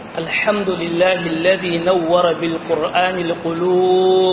الحمد لله الذي نور بالقرآن القلوب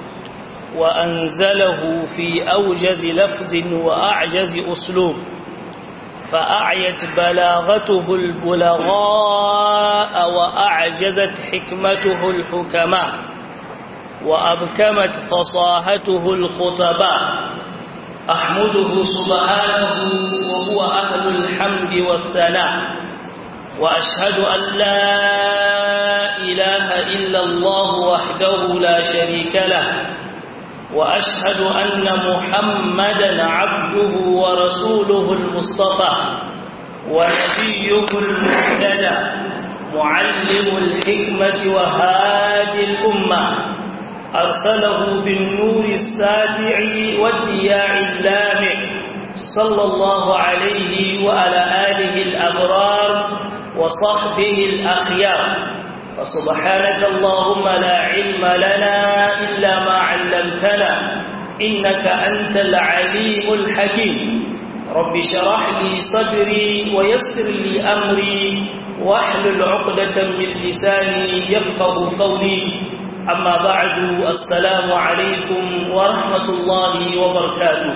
وأنزله في أوجز لفظ وأعجز أسلوب فأعيت بلاغته البلغاء وأعجزت حكمته الحكماء وأبكمت فصاحته الخطباء أحمده سبحانه وهو أهل الحمد والثناء وأشهد أن لا إله إلا الله وحده لا شريك له وأشهد أن محمدا عبده ورسوله المصطفى ونبيه المهتدى معلم الحكمة وهادي الأمة أرسله بالنور الساتع والدياع اللامع صلى الله عليه وعلى آله الأبرار وصحبه الأخيار فسبحانك اللهم لا علم لنا إلا ما علمتنا إنك أنت العليم الحكيم رب شرح لي صدري ويسر لي أمري واحلل عقدة من لساني يفقه قولي أما بعد السلام عليكم ورحمة الله وبركاته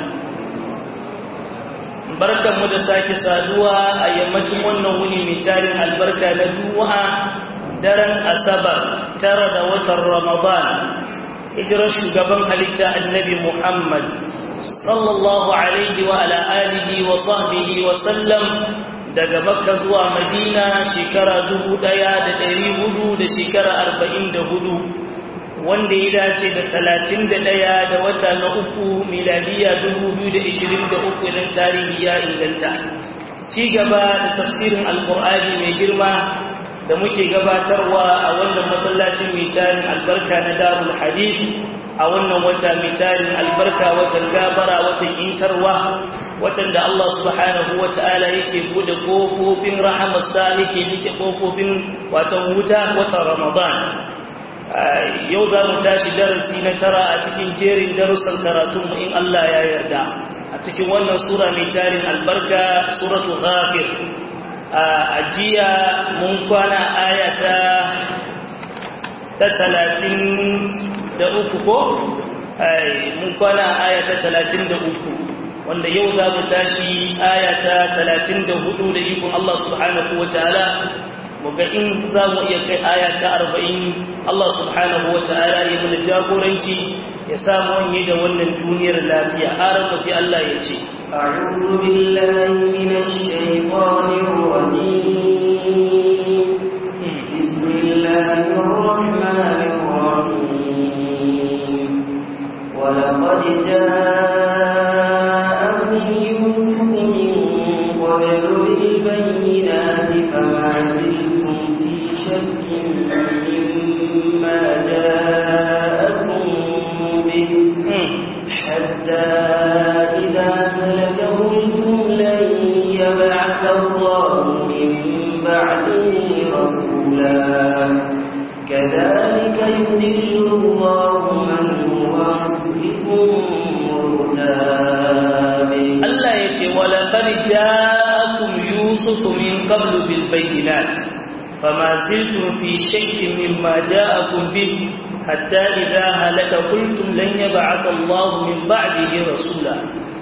barkanmu da sake saduwa a yammacin wannan wuni mai tarin albarka na juma'a daren asabar tara da watan ramadan hijirar shugaban halitta annabi muhammad sallallahu alaihi wa ala alihi wa sahbihi wa sallam daga makka zuwa madina shekara dubu ɗaya da ɗari hudu da shekara arba'in da hudu wanda ya dace da talatin da ɗaya da wata na uku miladiya dubu biyu da ishirin da uku idan tarihi ya inganta ci gaba da tafsirin alkur'ani mai girma da muke gabatarwa a wannan masallacin mai tarin albarka na darul hadith a wannan wata mai tarin albarka watan gabara watan intarwa watan da Allah subhanahu wa ta'ala yake bude kofofin rahamarsa yake nike kofofin watan wuta watan ramadan yau za mu tashi darasi na tara a cikin jerin darussan karatunmu in Allah ya yarda a cikin wannan sura mai tarin albarka suratu ghafir a jiya mun kwana ayata ta talatin da uku ko mun kwana ayata talatin da uku wanda yau za mu tashi ayata talatin da hudu da ikon Allah subhanahu wa ta'ala muga in za mu iya kai aya ta arba'in Allah subhanahu wa ta'ala ya mana jagoranci ya samu wanye da wannan duniyar lafiya har ba sai Allah ya ce a'udhu billahi minash shaitanir rajim bismillahir rahmanir rahim wa laqad ja'akum yusuf min qablu bil bayyinati fama مما جاءكم به حتى إذا هلك قلتم لن يبعث الله من بعده رسولا كذلك يذل الله من هو مسرف مرتاب الله يتي ولقد جاءكم يوسف من قبل بالبينات فما زلتم في شك مما جاءكم به حتى إذا هلك قلتم لن يبعث الله من بعده رسولا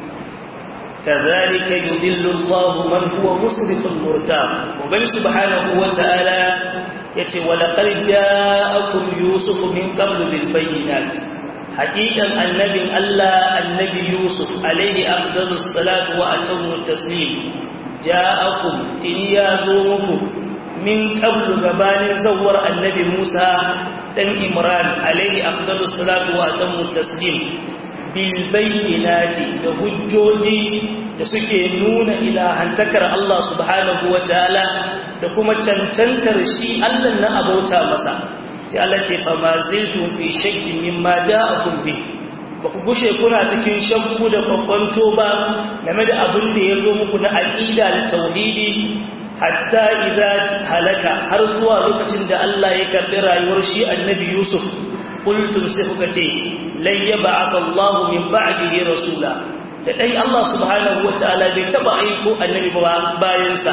كذلك يذل الله من هو مسرف مرتاب وبل سبحانه وتعالى يتي ولقد جاءكم يوسف من قبل بالبينات حقيقة النبي الله النبي يوسف عليه أفضل الصلاة وأتم التسليم جاءكم تنيازوكم min qablu gabanin zawar annabi Musa dan Imran alaihi afdalus salatu wa atammu taslim bil bayyinati da hujjoji da suke nuna ilahantakar Allah subhanahu wa ta'ala da kuma cancantar shi Allah na abauta masa sai Allah ce fa ma ziltum fi shakkin mimma ja'akum bi ba ku gushe kuna cikin shakku da kwakwanto ba game da abin da ya zo muku na aqida da tauhidi hatta idza halaka har zuwa lokacin da Allah ya karbi rayuwar shi annabi Yusuf qultum sai kuka ce lan yab'ath Allah min ba'dihi rasula da dai Allah subhanahu wataala bai taba aiko annabi ba bayan sa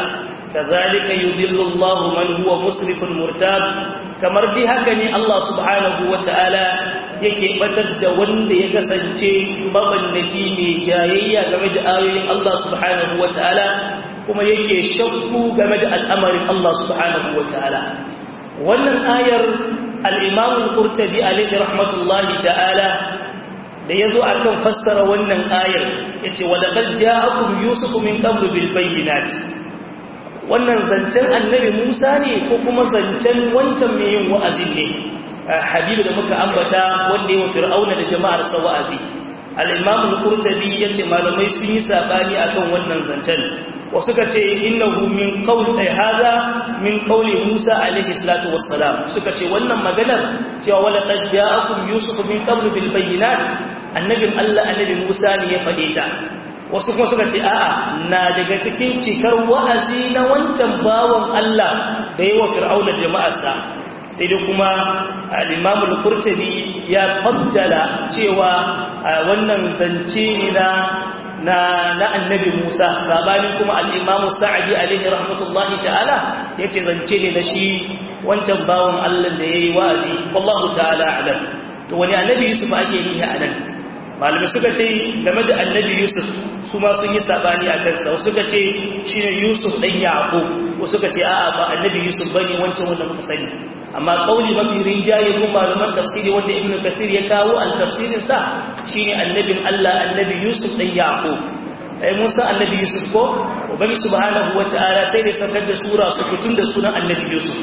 kazalika yudillu Allahu man huwa musrifun murtab kamar dai haka ne Allah subhanahu wata'ala yake batar da wanda ya kasance mabannaki mai jayayya game da ayoyin Allah subhanahu wata'ala kuma yake shakku game da al'amarin Allah subhanahu wata'ala wannan ayar al-Imam al-Qurtubi alayhi rahmatullahi ta'ala da yazo akan fassara wannan ayar yace wa laqad ja'akum yusufu min qablu bil bayyinati wannan zancen annabi Musa ne ko kuma zancen wancan mai yin wa'azi ne habibu da muka ambata wanda yawa fir'auna da jama'ar sa wa'azi al-imam al-qurtubi yace malamai sun yi sabani akan wannan zancen wasu ka ce innahu min qawl ay hada min qawli Musa alaihi salatu wassalam suka ce wannan maganar cewa wala qad ja'akum yusuf min qabl bil bayyinat annabin Allah annabi Musa ne ya fade ta wasu kuma suka ce a'a na daga cikin cikar wa'azi na wancan bawan Allah da yawa fir'auna jama'arsa sai dai kuma al-Imam al-Qurtubi ya faddala cewa wannan zance ne na na na annabi Musa sabani kuma al-Imam Sa'di alaihi rahmatullahi ta'ala yace zance ne na shi wancan bawan Allah da yayi wa'azi wallahu ta'ala alam to wani annabi Yusuf ake yi a nan malamai suka ce game da annabi yusuf su ma sun yi sabani a kansa wasu suka ce shi ne yusuf ɗan yaƙo wasu suka ce a'a ba annabi yusuf ba ne wancan wanda muka sani amma ƙauli mafi rinjaye ko malaman tafsiri wanda ibnu kathir ya kawo al tafsirin sa shine annabin allah annabi yusuf ɗan yaƙo ai mun san annabi yusuf ko ubangi subhanahu wata'ala sai da saukar da sura su kutun da sunan annabi yusuf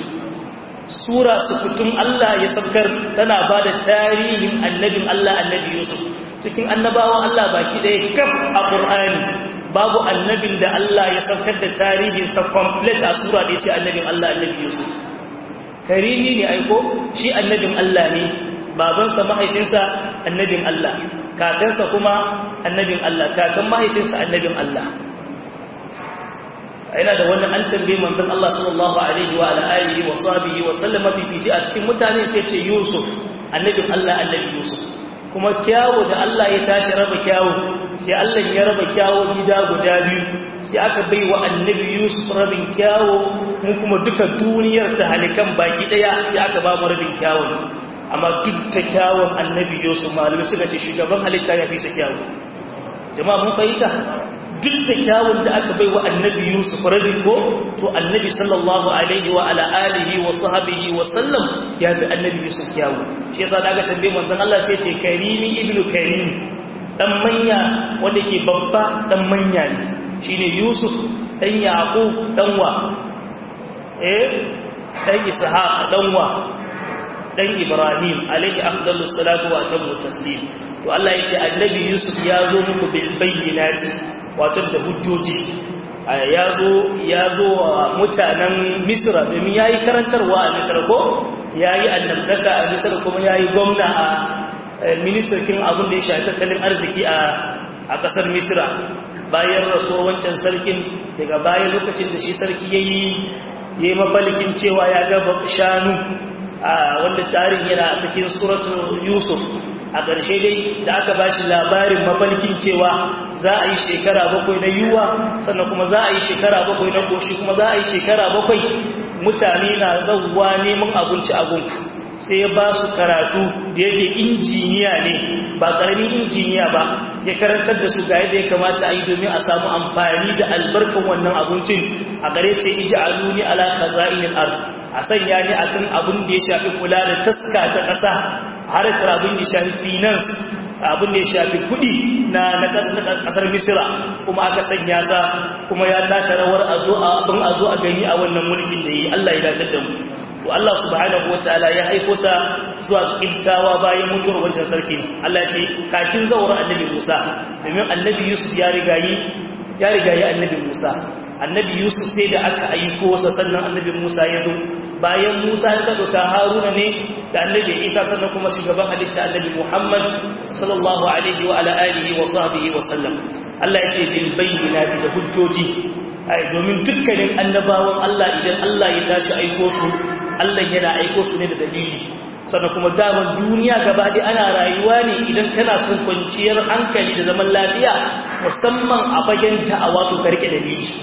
sura su kutun allah ya saukar tana ba da tarihin annabin allah annabi yusuf cikin annabawan Allah baki ɗaya kaf a ƙur'ani babu annabin da Allah ya saukar da tarihinsa complete a sura da sai annabin Allah annabi Yusuf karimi ne aiko shi annabin Allah ne babansa mahaifinsa annabin Allah kakansa kuma annabin Allah kakan mahaifinsa annabin Allah yana da wannan an tambaye manzon Allah sallallahu alaihi wa alihi wa sahbihi wa sallama fifici a cikin mutane sai ce Yusuf annabin Allah annabi Yusuf kuma kyawo da Allah ya tashi raba kyawo sai Allah ya raba kyawo gida guda biyu sai aka bai wa annabi Yusuf rabin kyawo mu kuma duka duniyar ta halikan baki daya sai aka ba mu rabin kyawo amma duk ta kyawon annabi Yusuf malami suka ce shugaban halitta ya fi sa kyawo jama'a mun fahimta duk da kyawun da aka bai wa annabi Yusuf rabin ko to annabi sallallahu alaihi wa ala alihi wa sahbihi wa sallam ya bi annabi Yusuf kyawu shi yasa da aka tambaye manzon Allah sai ce karimi ibnu karim dan manya wanda ke babba dan manya ne shine Yusuf dan Yaqub dan wa eh dan Ishaq dan wa dan Ibrahim alaihi afdalus salatu wa atammu taslim to Allah yace annabi Yusuf ya zo muku bil bayyinati wato da hujjoji ya zo ya zo wa mutanen Misra domin yayi karantarwa a Misra ko yayi annabtaka a Misra kuma yayi gwamna a ministarkin abin da ya shafi tattalin arziki a a kasar Misra bayan rasuwar wancan sarkin daga bayan lokacin da shi sarki yayi yayi mafalkin cewa ya ga shanu wanda tarihi yana a cikin suratul Yusuf a ƙarshe dai da aka ba shi labarin mafalkin cewa za a yi shekara bakwai na yiwuwa sannan kuma za a yi shekara bakwai na ƙoshi kuma za a yi shekara bakwai mutane na zauwa neman abinci a gunku sai ya ba su karatu da yake injiniya ne ba ƙaramin injiniya ba ya karantar da su ga yadda ya kamata a yi domin a samu amfani da albarkan wannan abincin a gare ce iji aluni ala khaza'inil ard a sanya ne akan abin da ya shafi kula da taska ta ƙasa harkar abin da ya shafi finance abin da ya shafi kudi na kasar misira kuma aka sanya sa kuma ya taka rawar abin a zo a gani a wannan mulkin da yi Allah ya dace da mu to Allah subhanahu wataala ya haiko sa zuwa kintawa bayan mutuwar wancan sarki Allah ya ce kakin zawar annabi Musa domin annabi Yusuf ya rigayi ya rigayi annabi Musa annabi Yusuf sai da aka aiko sa sannan annabi Musa ya zo bayan Musa ya dauka Haruna ne da annabi Isa sannan kuma shugaban halitta annabi Muhammad sallallahu alaihi wa ala alihi wa sahbihi wa sallam Allah yake bil bayyinati da hujjoji ai domin dukkanin annabawan Allah idan Allah ya tashi aiko su Allah yana aiko su ne da dalili sannan kuma daman duniya gaba dai ana rayuwa ne idan kana son kwanciyar hankali da zaman lafiya musamman a fagen da'awa to karke dalili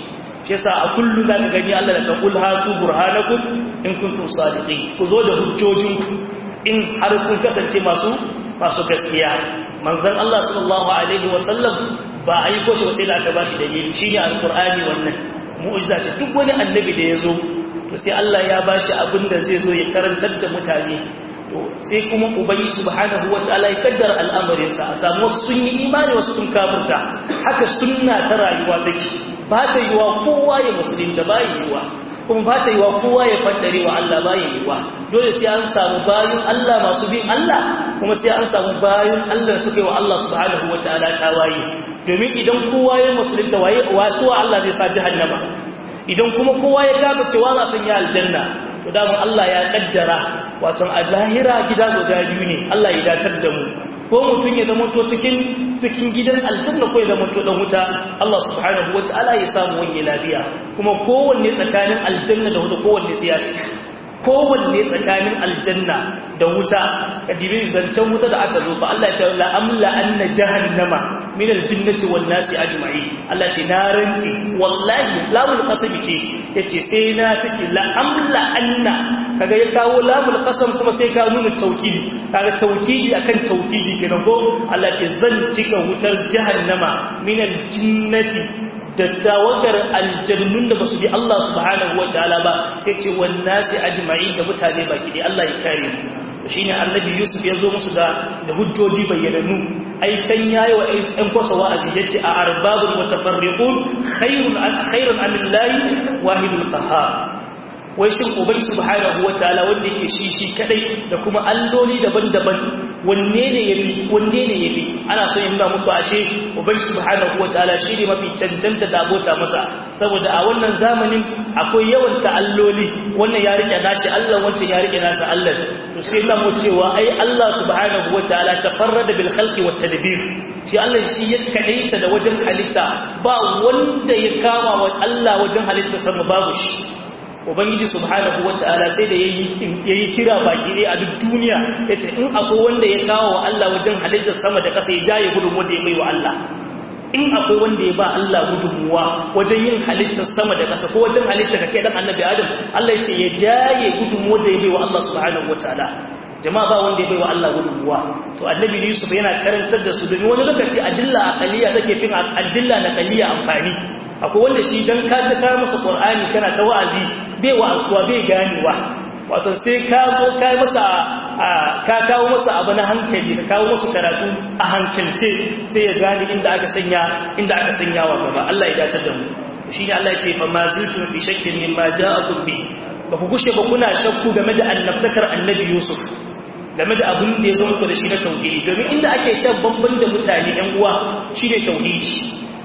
shi yasa a kullum za ka gani Allah da san kul hatu burhanakum in kuntum sadiqin ku zo da hujjojinku in har kun kasance masu masu gaskiya manzon Allah sallallahu alaihi wasallam ba a yi ko shi sai da aka bashi dalili shine alqur'ani wannan mu'jiza ce duk wani annabi da ya zo to sai Allah ya bashi abin da zai zo ya karantar da mutane to sai kuma ubangi subhanahu wataala ya kaddara al'amarin sa a samu wasu sun yi imani wasu sun kafirta haka sunna ta rayuwa take ba ta yiwa kowa ya musulunta ba yiwa kuma ba ta yiwa kowa ya faddare wa Allah ba yiwa dole sai an samu bayin Allah masu bin Allah kuma sai an samu bayin Allah suka yi wa Allah subhanahu wataala tawaye domin idan kowa ya musulunta waye wasu Allah zai sa jahannama idan kuma kowa ya kafa cewa za san ya aljanna to daman Allah ya kaddara wato a lahira gida guda biyu ne Allah ya datar da mu ko mutum ya zama to cikin cikin gidan aljanna ko ya zama to dan wuta Allah subhanahu wataala ya samu wani lafiya kuma kowanne tsakanin aljanna da wuta kowanne sai ya cika kowanne tsakanin aljanna da wuta kadibi zancen wuta da aka zo fa Allah ya ce la amla anna jahannama min aljinnati wan nasi ajma'i Allah ce na rantsi wallahi lamul qasam ce yace sai na ciki la amla anna kaga ya kawo lamul qasam kuma sai ka nuna tawkidi kaga tawkidi akan tawkidi kenan ko Allah ce zan cika wutar jahannama min aljinnati da tawagar aljannun da basu bi Allah subhanahu wataala ba sai ce wan nasi ajma'i da mutane baki dai Allah ya kare mu shine annabi Yusuf ya zo musu da da hujjoji bayyananu ai can yayi wa ɗan kwasa wa'azi yace a arbabul mutafarriqun khairun khairun amillahi wahidul qahhar wai shin ubai subhanahu wataala wanda yake shi shi kadai da kuma alloli daban-daban wanne ne yafi wanne ne yafi ana so yin nuna musu ashe ubai subhanahu wataala shi ne mafi cancanta da abota masa saboda a wannan zamanin akwai yawan ta'alloli wannan ya rike nashi Allah wancan ya rike nasa Allah to sai Allah mu cewa ai Allah subhanahu wataala tafarrada bil khalqi wat tadbir shi Allah shi ya kadaita da wajen halitta ba wanda ya kama wa Allah wajen halitta sama babu shi ubangiji subhanahu wata'ala sai da yayi kira baki ne a duk duniya yace in akwai wanda ya kawo wa Allah wajen halittar sama da ƙasa ya jaye gudun wanda ya mai wa Allah in akwai wanda ya ba Allah gudunmuwa wajen yin halittar sama da ƙasa ko wajen halittar ka kai dan annabi Adam Allah yace ya jaye gudunmuwa da ya mai wa Allah subhanahu wata'ala jama'a ba wanda ya bai wa Allah gudunmuwa to annabi Yusuf yana karantar da su domin wani lokaci adilla aqaliya take fin adilla na qaliya amfani akwai wanda shi dan ka ta kawo masa qur'ani kana ta wa'azi bai wa'azuwa bai ganewa wato sai ka zo ka masa ka kawo masa abu na hankali ka kawo masa karatu a hankalce sai ya gane inda aka sanya inda aka sanya wa gaba Allah ya dace da mu shine Allah ya ce fa ma ziltum fi shakkin mimma ja'akum bi ba ku gushe ba kuna shakku game da annabtakar annabi Yusuf game da abin da ya zo muku da shi na tauhidi domin inda ake shan bamban da mutane ɗan uwa shine tauhidi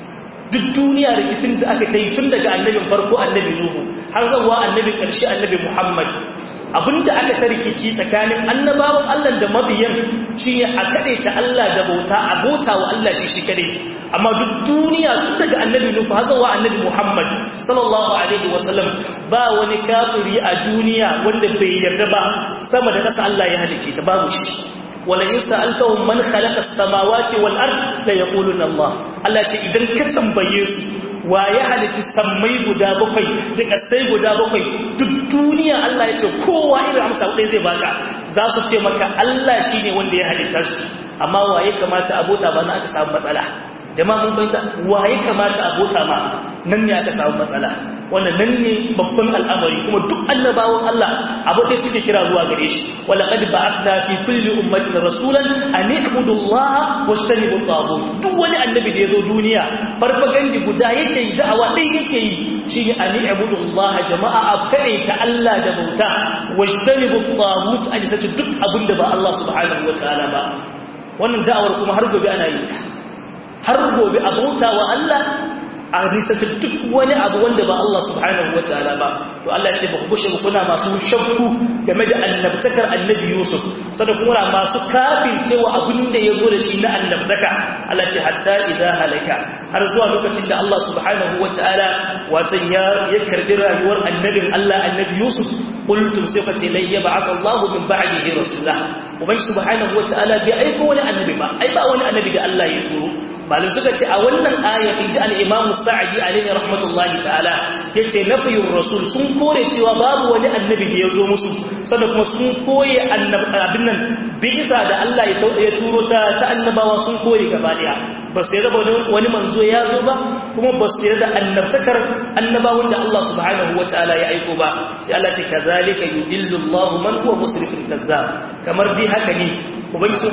duk duniya rikicin da aka kai tun daga annabin farko annabi Nuhu har zuwa annabin ƙarshe annabi Muhammad abinda aka ta rikici tsakanin annabawan Allah da mabiyan shine a kade ta Allah da bauta a bauta wa Allah shi shi kadai amma duk duniya tun daga annabi Nuhu har zuwa annabi Muhammad sallallahu alaihi wasallam ba wani kafiri a duniya wanda bai yarda ba sama da kasa Allah ya halice ta babu shi ولئن سألتهم من خلق السماوات والأرض ليقولون الله Allah ce idan ka tambaye su wa ya halitta sammai guda bakwai da kasai guda bakwai duk duniya Allah ya ce kowa irin amsa ɗaya zai baka za su ce maka Allah shi ne wanda ya halitta su amma wa ya kamata abota ba na aka samu matsala jama'a mun bayyana wa ya kamata abota ma nan ne aka samu matsala wannan nan ne babban al'amari kuma duk annabawan Allah abu da suke kira zuwa gare shi wala qad ba'athna fi kulli ummatin rasulan an i'budu Allah wastanibu at-taghut duk wani annabi da yazo duniya farfagandi guda yake yi da'awa dai yake yi shine an i'budu Allah jama'a abkai ta Allah da bauta wastanibu at-taghut an sace duk abinda ba Allah subhanahu wataala ba wannan da'awar kuma har gobe ana yi ta har gobe a bauta wa Allah a risata duk wani abu wanda ba Allah subhanahu wa ta'ala ba to Allah ce ba ku gushe kuna masu shakku game da annabtakar annabi Yusuf sada kuma masu kafin cewa abin da ya zo da shi na annabtaka Allah ce hatta idza halaka har zuwa lokacin da Allah subhanahu wa ta'ala wato ya ya karbi rayuwar annabin Allah annabi Yusuf qultum sai fa ce lai yab'ath Allah min ba'dihi rasulah ubangi subhanahu wa ta'ala bai aiko wani annabi ba ai ba wani annabi da Allah ya turo malum suka ce a wannan aya inji al-imam sa'idi alaihi rahmatullahi ta'ala yace nafiyur rasul sun kore cewa babu wani annabi da ya zo musu sannan kuma sun koye abin nan bi'isa da Allah ya turo ta ta annabawa sun koye gaba daya ba su yarda wani manzo ya zo ba kuma ba su yarda annabtakar annabawan da Allah subhanahu wataala ya aiko ba sai Allah ce kazalika yudillu Allahu man huwa musrifun kazzab kamar dai haka ne ubangiji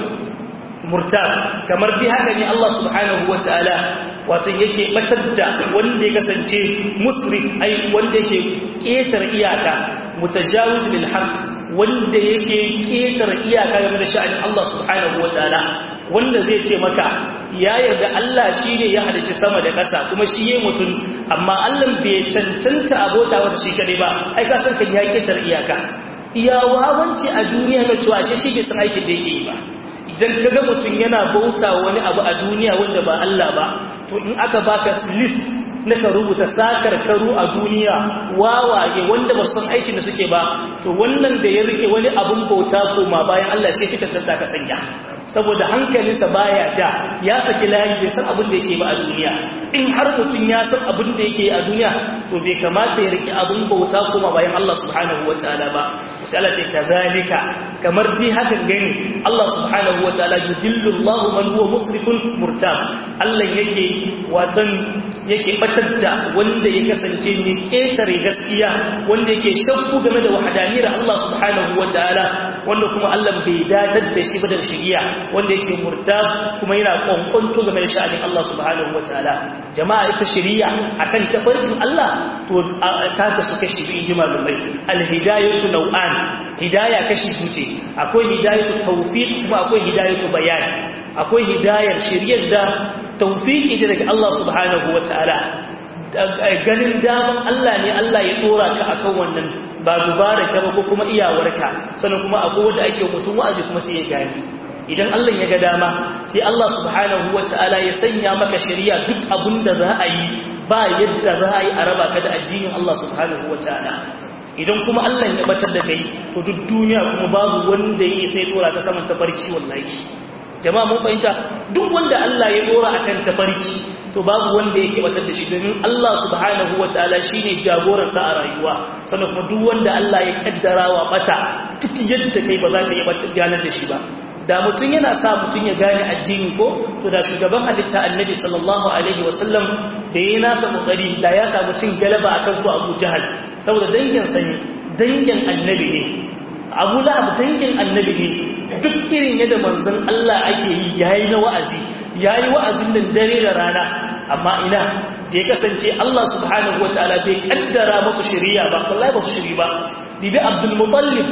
murtab kamar dai haka ne Allah subhanahu wataala wato yake batar da wanda ya kasance musrif ai wanda yake ketar iyaka mutajawiz bil haqq wanda yake ketar iyaka game da sha'anin Allah subhanahu wataala wanda zai ce maka ya yarda Allah shi ne ya halicci sama da ƙasa kuma shi ya mutum amma Allah bai cancanta abota wata shi kadai ba ai ka san kan ya ketar iyaka iya wawanci a duniya na cewa shi shi bai san aikin da yake yi ba idan ka ga mutum yana bauta wani abu a duniya wanda ba Allah ba to in aka baka list na ka rubuta sakar karu a duniya wawaye wanda ba san aikin da suke ba to wannan da ya rike wani abun bauta koma bayan Allah shi kita tanta ka sanya saboda hankalinsa baya ja ya saki layi bai san abin da yake ba a duniya in har mutum ya san abin da yake a duniya to bai kamata ya rike abin bauta kuma bayan Allah subhanahu wataala ba sai Allah ce kazalika kamar dai hakan gani Allah subhanahu wataala yudillu Allah man huwa musrifun murtab Allah yake watan yake batar da wanda ya kasance ne ketare gaskiya wanda yake shakku game da wahdaniyar Allah subhanahu wataala wanda kuma Allah bai datar da shi ba da shari'a wanda yake murtab kuma yana kwankwanto game da sha'anin Allah subhanahu wataala jama'a ita shari'a akan tafarkin Allah to ta kasu kashi biyu ji malumai alhidayatu nau'an hidaya kashi biyu ce akwai hidayatu tawfiq kuma akwai hidayatu bayan akwai hidayar shari'ar da tawfiqi daga Allah subhanahu wataala ganin daman Allah ne Allah ya dora ka akan wannan ba dubara ka ba ko kuma iyawarka sannan kuma akwai wanda ake mutum wa'azi kuma sai ya gani idan Allah ya ga dama sai Allah subhanahu wata'ala ya sanya maka shari'a duk abinda za a yi ba yadda za a yi a raba ka da addinin Allah subhanahu wata'ala idan kuma Allah ya batar da kai to duk duniya kuma babu wanda ya sai dora ka saman tafarki wallahi jama'a mun fahimta duk wanda Allah ya dora akan tafarki to babu wanda yake batar da shi domin Allah subhanahu wataala shine jagoran sa a rayuwa sannan kuma duk wanda Allah ya kaddara wa bata duk yadda kai ba za ka yi batar ganar da shi ba da mutum yana sa mutum ya gane addini ko to da shugaban halitta annabi sallallahu alaihi wasallam da ya nasa kokari da ya samu cin galaba akan su Abu Jahal saboda dangin sani dangin annabi ne Abu Lahab dangin annabi ne duk irin yadda manzon Allah ake yi yayi na wa'azi yayi wa'azin nan dare da rana amma ina da ya kasance Allah subhanahu wataala bai kaddara musu shari'a ba wallahi ba su shiri ba bibi Abdul Muttalib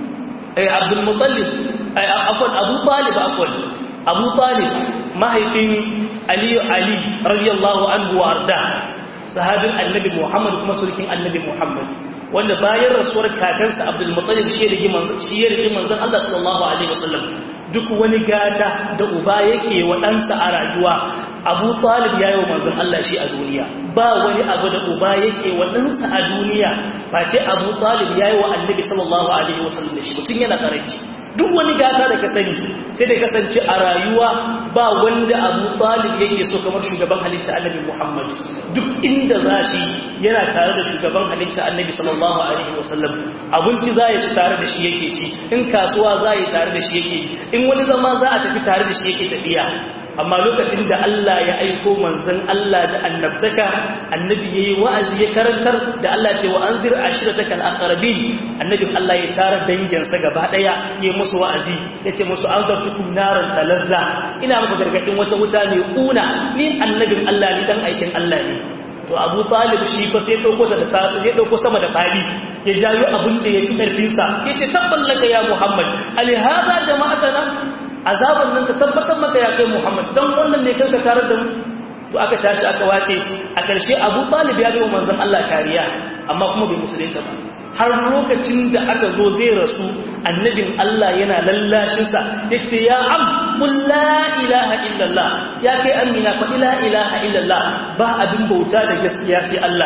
eh Abdul Muttalib ai afwan Abu Talib afwan Abu Talib mahaifin Ali Ali radiyallahu anhu wa arda sahabin annabi Muhammad kuma sulkin annabi Muhammad wanda bayan rasuwar kakansa Abdul Muttalib shi rigi manzon shi ya rigi manzon Allah sallallahu alaihi wasallam duk wani gata da uba yake wa ɗansa a rayuwa Abu Talib ya yi wa manzon Allah shi a duniya ba wani abu da uba yake wa ɗansa a duniya face Abu Talib ya yi wa Annabi sallallahu alaihi wasallam da shi mutum yana karanci duk wani gata da ka sani sai da kasance a rayuwa ba wanda abu talib yake so kamar shugaban halitta annabi muhammad duk inda za shi yana tare da shugaban halitta annabi sallallahu alaihi wasallam abinci za ya ci tare da shi yake ci in kasuwa za yi tare da shi yake in wani zama za a tafi tare da shi yake tafiya amma lokacin da Allah ya aiko manzon Allah da annabtaka annabi yayi wa'azi ya karantar da Allah ce wa anzir ashirataka al-aqrabin annabin Allah ya tara danginsa gaba daya yayi musu wa'azi yace musu anzartukum naran talazza ina muku gargadin wata wuta mai kuna ni annabin Allah ni dan aikin Allah ne to Abu Talib shi fa sai dauko ta da sai dauko sama da fadi ya jayo abin da yafi karfin sa yace tabballaka ya Muhammad ali hada jama'atana azaban nan ta tabbatar maka ya kai Muhammad dan wannan ne kanka tare da mu to aka tashi aka wace a ƙarshe Abu Talib ya ga manzon Allah kariya amma kuma bai musulunta ba har lokacin da aka zo zai rasu annabin Allah yana lallashin sa yace ya am qul la ilaha illallah ya kai amina fa la ilaha illallah ba abin bauta da gaskiya sai Allah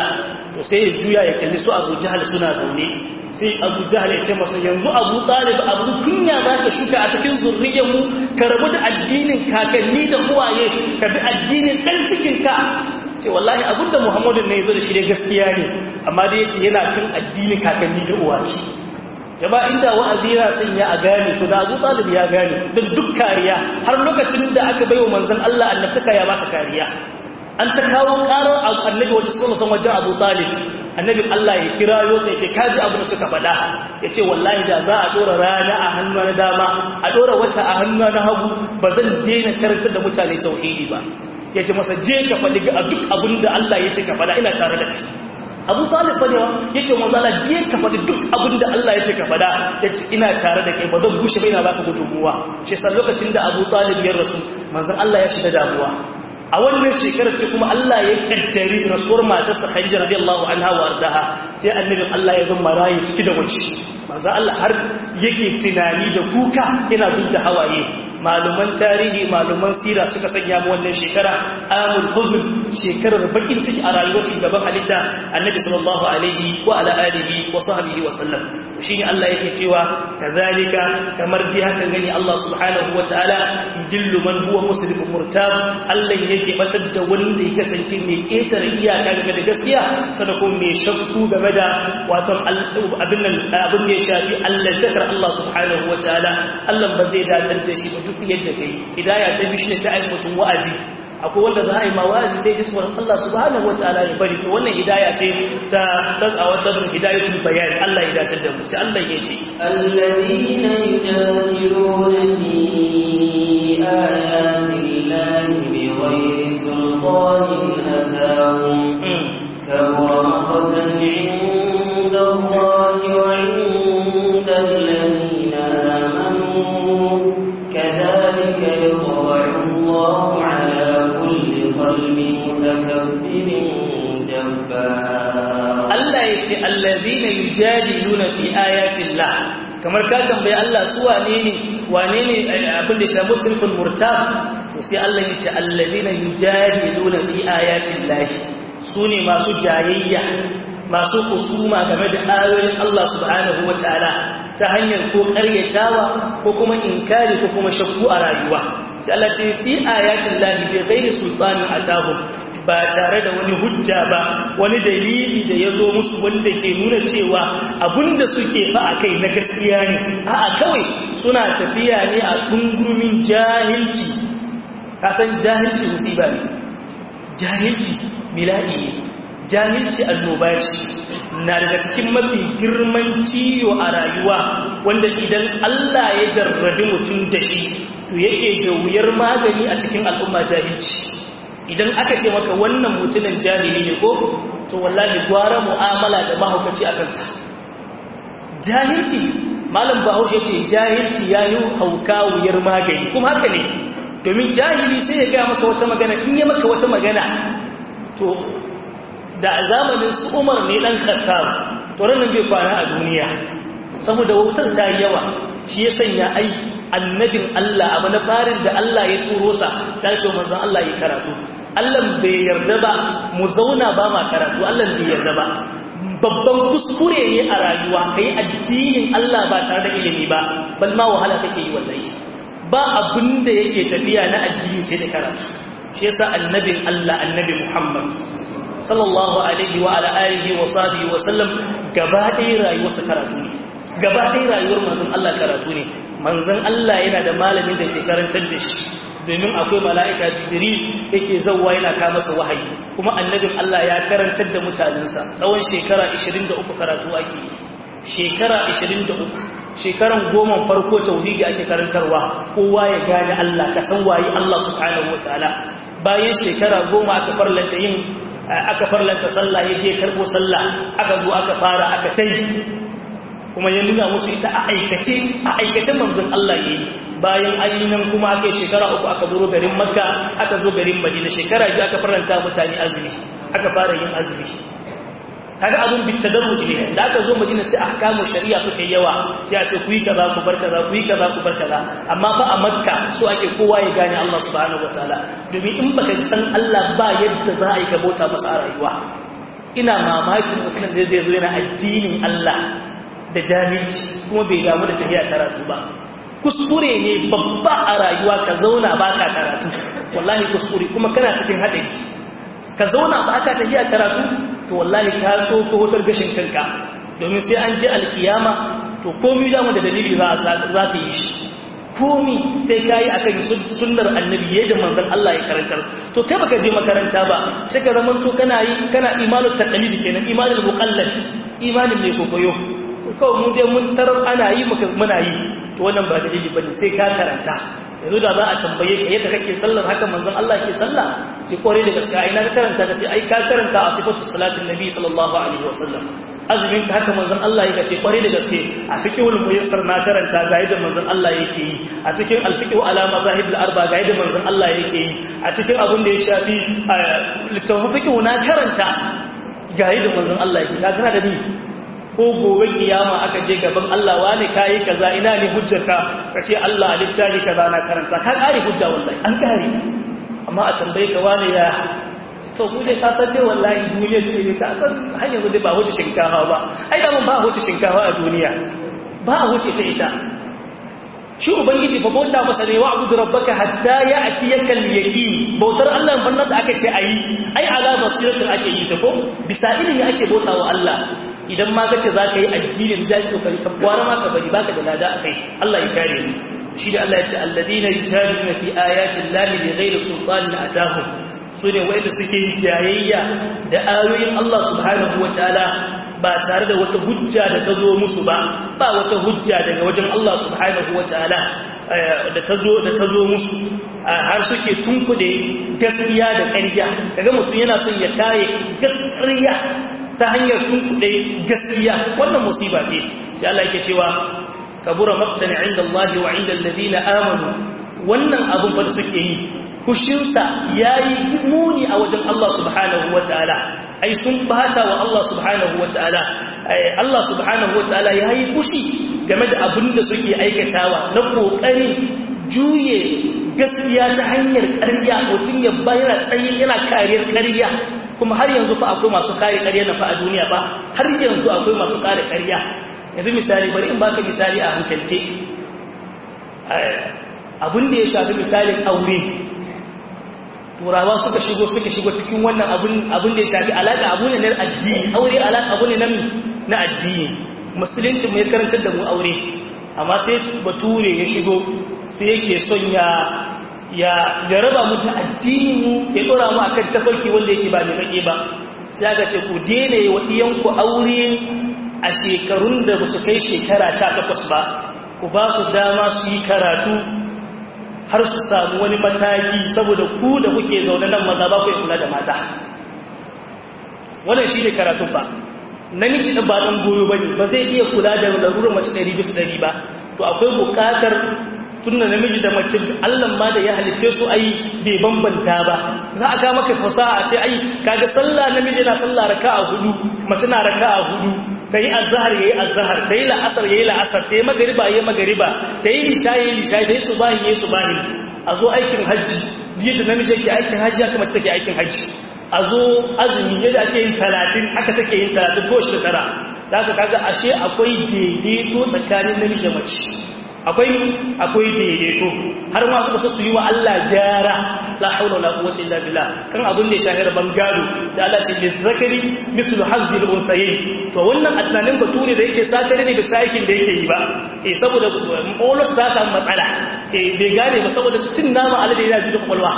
to sai ya juya ya kalli su abu jahal suna zaune sai abu jahal ya ce masa yanzu abu talib abu kunya za ka shuka a cikin zurriyar mu ka rabu da addinin kakanni da uwaye ka bi addinin ɗan cikin ka ce wallahi abinda muhammadu ne ya zo da shi dai gaskiya ne amma dai ya ce yana kan addinin kakanni da uwaye jama inda wa'azi ya sanya a gane to da abu talib ya gane da duk kariya har lokacin da aka baiwa manzon Allah annabtaka ya masa kariya an ta kawo karar annabi wajen sun san wajen abu talib annabin Allah ya kira yo sai ce kaji abu da suka faɗa ya ce wallahi da za a ɗora rana a hannu na dama a ɗora wata a hannu na hagu ba zan daina karantar da mutane tauhidi ba ya ce masa je ka faɗi ga duk abin da Allah ya ce ka faɗa ina tare da kai abu talib fa ne wa ya ce manzala je ka faɗi duk abin da Allah ya ce ka faɗa ya ce ina tare da kai ba zan gushe bai na baka gudunmuwa shi sa lokacin da abu talib ya rasu manzan Allah ya shiga damuwa a wannan shekarar ce kuma Allah ya kaddari rasuwar matarsa Khadija radiyallahu anha wa ardaha sai annabin Allah ya zama rayi ciki da wace manzo Allah har yake tunani da kuka yana duk da hawaye maluman tarihi maluman sira suka sanya mu wannan shekara amul huzn shekarar bakin ciki a rayuwar shugaban halitta annabi sallallahu alaihi wa ala alihi wa sahbihi wa sallam shine Allah yake cewa kazalika kamar dai haka gani Allah subhanahu wa ta'ala yudillu man huwa muslimun murtab Allah yake batar da wanda ya kasance mai ketare iyaka game da gaskiya sada kuma mai shakku game da wato abin nan abin da ya shafi Allah takar Allah subhanahu wa ta'ala Allah ba zai datar da shi ba duk yadda kai hidaya ta bishi ta ai mutum wa'azi akwai wanda za a yi mawazi sai ji tsoron Allah subhanahu wa ta'ala ya bari to wannan hidaya ce ta tazawa ta bin hidayatul bayan Allah ya dace da mu sai Allah ya ce alladhina yujadiluna fi ayati llahi bighayri sultanin atahum kabura maqtan 'inda Allahi wa 'inda alladhina amanu kadhalika yadh'u Allahu 'ala قلب متكبر جبار Allah ya ce allazina yujadiluna fi ayatillah kamar ka tambayi Allah su wane ne wane ne abin da shi muslimul murtab to sai Allah ya ce allazina yujadiluna fi ayatillah su ne masu jayayya masu kusuma game da ayoyin Allah subhanahu wataala ta hanyar ko karyatawa ko kuma inkari ko kuma shakku a rayuwa sai Allah ce fi ayatin lahi bi ghairi sultanin atahum ba tare da wani hujja ba wani dalili da ya zo musu wanda ke nuna cewa abinda suke fa a kai na gaskiya ne a'a kawai suna tafiya ne a dungurumin jahilci ka san jahilci musiba ne jahilci bila'i ne jahilci annoba ce na daga cikin mafi girman ciwo a rayuwa wanda idan Allah ya jarrabi mutum da shi to yake da wuyar magani a cikin al'umma jahilci idan aka ce maka wannan mutumin jahili ne ko to wallahi gwara mu'amala da mahaukaci a kansa jahilci malam bahaushe ce jahilci ya yi hauka wuyar magani kuma haka ne domin jahili sai ya gaya maka wata magana in ya maka wata magana to da a zamanin su umar ne ɗan kattar to ranar bai kwana a duniya saboda wautar ta yi yawa shi ya sanya ai annabin Allah abu na farin da Allah ya turo sa sai ce manzon Allah ya karatu Allah bai yarda ba mu zauna ba ma karatu Allah bai yarda ba babban kuskure ne a rayuwa kai addinin Allah ba tare da ilimi ba bal ma wahala kake yi wallahi ba abin da yake tafiya na addini sai da karatu shi yasa annabin Allah annabi Muhammad sallallahu alaihi wa ala alihi wa sahbihi wa sallam gaba ɗaya rayuwarsa karatu ne gaba ɗaya rayuwar manzon Allah karatu ne manzon Allah yana da malamin da ke karantar da shi domin akwai mala'ika jibril yake zauwa yana ka masa wahayi kuma annabin Allah ya karantar da mutanensa tsawon shekara 23 karatu ake shekara 23 shekaran goma farko tauhidi ake karantarwa kowa ya gane Allah ka san waye Allah subhanahu wataala bayan shekara goma aka farlanta yin aka farlanta sallah yaje karbo sallah aka zo aka fara aka tai kuma ya nuna musu ita a aikace a aikace manzon Allah yayi bayan ainihin kuma aka yi shekara uku aka zo garin makka aka zo garin madina shekara biyu aka faranta mutane azumi aka fara yin azumi kaga abun bitadarruj ne da aka zo madina sai ahkamu shari'a suka yawa sai a ce ku yi kaza ku bar kaza ku yi kaza ku bar kaza amma fa a makka so ake kowa ya gane Allah subhanahu wataala domin in baka san Allah ba yadda za a yi ka bauta masa a rayuwa ina mamakin mutumin da zai zo yana addinin Allah da jami'i kuma bai damu da tafiya karatu ba kuskure ne babba a rayuwa ka zauna ba ka karatu wallahi kuskure kuma kana cikin haɗari ka zauna ba ka tafiya karatu to wallahi ka so ko hotar gashin kanka domin sai an je alkiyama to komi damu da dalili za ka yi shi komi sai ka yi akan sunnar annabi yadda manzon Allah ya karantar to kai baka je makaranta ba sai ka zama to kana yi kana imanul taqlid kenan imanul muqallad imanin mai kokoyo kawai mu dai mun tarar ana yi muka muna yi to wannan ba dalili bane sai ka karanta yanzu da za a tambaye ka yadda kake sallar haka manzon Allah ke sallah ce kore da gaskiya ina ka karanta kace ai ka karanta a sifatu salatin nabi sallallahu alaihi wasallam azumin ka haka manzon Allah yake ce kware da gaske a fiqhul muyassar na karanta ga yadda manzon Allah yake yi a cikin al-fiqh ala mazahib al-arba ga yadda manzon Allah yake yi a cikin abin da ya shafi littafin fiqh na karanta ga yadda manzon Allah yake ka kana da ni ko gobe kiyama aka je gaban Allah wani kai kaza ina ne hujjarka kace Allah littafi kaza na karanta ka kare hujja wallahi an kare amma a tambaye ka wani ya to ku dai ka san dai wallahi duniyar ce ka san har yanzu dai ba wuce shinkafa ba ai da mun ba wuce shinkafa a duniya ba wuce ta ita shi ubangiji fa bauta masa ne wa'budu rabbaka hatta ya'tiyaka al-yaqin bautar Allah bannan da aka ce ayi ai ala basiratin ake yi ta ko bisa ilimi ake bauta wa Allah idan ma kace zaka yi addinin zai to kai kabbara ma ka bari baka da lada akai Allah ya kare ni shi da Allah ya ce alladina yujadiluna fi ayati llahi bighairi sultanin atahum su ne wanda suke jayayya da ayoyin Allah subhanahu wa ta'ala ba tare da wata hujja da ta zo musu ba ba wata hujja daga wajen Allah subhanahu wa ta'ala da ta zo da ta zo musu har suke tunkude gaskiya da ƙarya kaga mutum yana son ya kare gaskiya ta hanyar tunkude gaskiya wannan musiba ce sai Allah yake cewa kabura maqtan inda Allah wa inda alladhina amanu wannan abun fa da suke yi kushinsa ya yi muni a wajen Allah subhanahu wa ta'ala ai sun bata wa Allah subhanahu wa ta'ala Allah subhanahu wa ta'ala ya yi kushi game da abin da suke aikatawa na ƙoƙarin juye gaskiya ta hanyar ƙarya mutum ya bayyana tsaye yana kariyar ƙarya kuma har yanzu fa akwai masu kare ƙarya na fa a duniya ba har yanzu akwai masu kare ƙarya yanzu misali bari in baka misali a hankalce abin da ya shafi misalin aure turawa suka shigo suka shigo cikin wannan abin da ya shafi alaƙa abu ne na addini aure alaƙa abu ne na addini musulunci mai karantar da mu aure amma sai bature ya shigo sai yake son ya ya ya raba mu ta addini mu ya dora mu akan tafarki wanda yake ba mai kake ba sai aka ce ku daina yi wa iyanku aure a shekarun da ba su kai shekara 18 ba ku ba su dama su yi karatu har su samu wani mataki saboda ku da kuke zaune nan maza ba ku yi kula da mata wannan shi ne karatun ba namiji da ba ɗan goyo ba ne ba zai iya kula da larurar mace ɗari bisa ɗari ba to akwai buƙatar tunna namiji da mace allan ma da ya halice su ai bai bambanta ba za a ga maka fasaha a ce ai kaga sallah namiji na sallah raka'a hudu mace na raka'a hudu ta yi azahar ya yi azahar ta yi la'asar ya yi la'asar ta yi magariba ya yi magariba ta yi lisha ya yi lisha ta yi subahin ya yi subahin a zo aikin hajji yadda namiji ke aikin hajji haka mace take aikin hajji a zo azumi yadda ake yin talatin haka take yin talatin ko shi da tara da haka kaga ashe akwai daidaito tsakanin namiji da mace akwai akwai daidaito har ma suka so su yi wa Allah gyara la haula wala quwwata illa billah kan abin da ya shahar bangado da Allah ce lizakari mislu hazzi al-unsayayn to wannan atnanin bature da yake sakare ne bisa aikin da yake yi ba eh saboda bolos ta samu matsala eh bai gane ba saboda cin nama alade yana juya kwakwalwa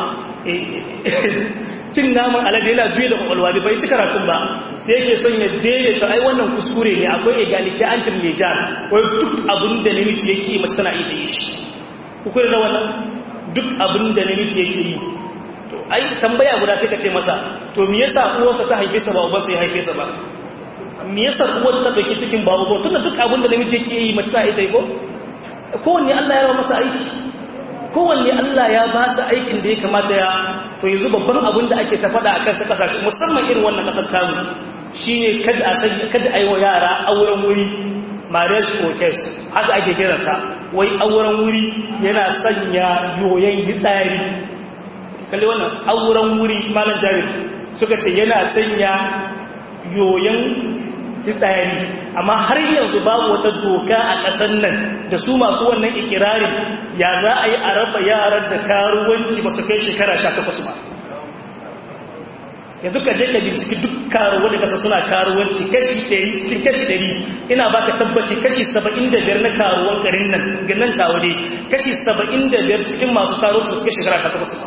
eh cin naman alade yana juya da kwakwalwa bai bai ci karatun ba sai yake son ya daidaita ai wannan kuskure ne akwai egalite antin mejar wai duk abin da namiji yake yi mace tana iya da yi shi kukurin da wannan duk abin da namiji yake yi to ai tambaya guda sai ka ce masa to me yasa uwarsa ta haife sa ba ubansa ya haife sa ba me yasa uwar ta dauki cikin ba uban tunda duk abin da namiji yake yi mace tana iya yi ko kowanne Allah ya rawa masa aiki kowanne Allah ya ba su aikin da ya kamata ya to yanzu babban abin da ake ta faɗa a kansa ƙasashe musamman irin wannan ƙasar tamu shine kada a sanya kada a yi wa yara auren wuri marriage protest haka ake kiransa wai auren wuri yana sanya yoyon hitsari kalli wannan auren wuri malam jabir suka ce yana sanya yoyon fitsari amma har yanzu babu wata doka a ƙasar nan da su masu wannan ikirarin ya za a yi a raba yaran da karuwanci ba su kai shekara sha takwas ba yanzu ka je ka binciki duk karuwa da kasa suna karuwanci kashi ɗari cikin kashi ɗari ina baka tabbaci kashi saba'in da biyar na karuwan garin nan ganin tawade kashi saba'in da biyar cikin masu karuwanci ba su kai shekara sha takwas ba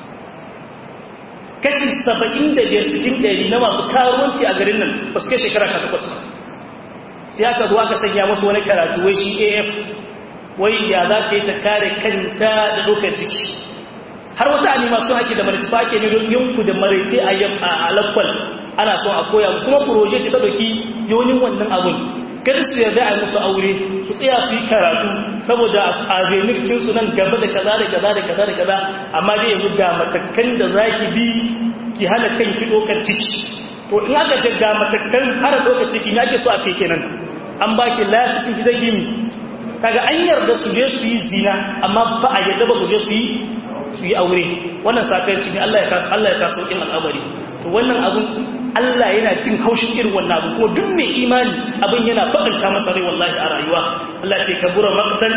kashi saba'in da biyar cikin ɗari na masu karuwanci a garin nan ba su kai shekara sha takwas ba sai aka zuwa ka sanya masu wani karatu wai shi af wai ya za ta yi ta kare kanta da ɗaukar ciki har wata animation ake da maraice fa ake ne don yanku da maraice a yam a alakwal ana so a koya kuma proje ce ta doki yonin wannan abun kada su yarda a musu aure su tsaya su yi karatu saboda a zenikin su nan gaba da kaza da kaza da kaza da kaza amma dai yanzu ga matakan da zaki bi ki hana kanki dokar ciki to in aka ce ga matakan hana dokar ciki ya ke so a ce kenan an baki lasisin fi zaki mi kaga an yarda su je su yi zina amma ba a yarda ba su je su yi su yi aure wannan sakarci ne Allah ya kasu Allah ya kasu in al'amari to wannan abun Allah yana jin haushin irin wannan abun kuma duk mai imani abin yana bakanta masa rai wallahi a rayuwa Allah ce kabura maqtan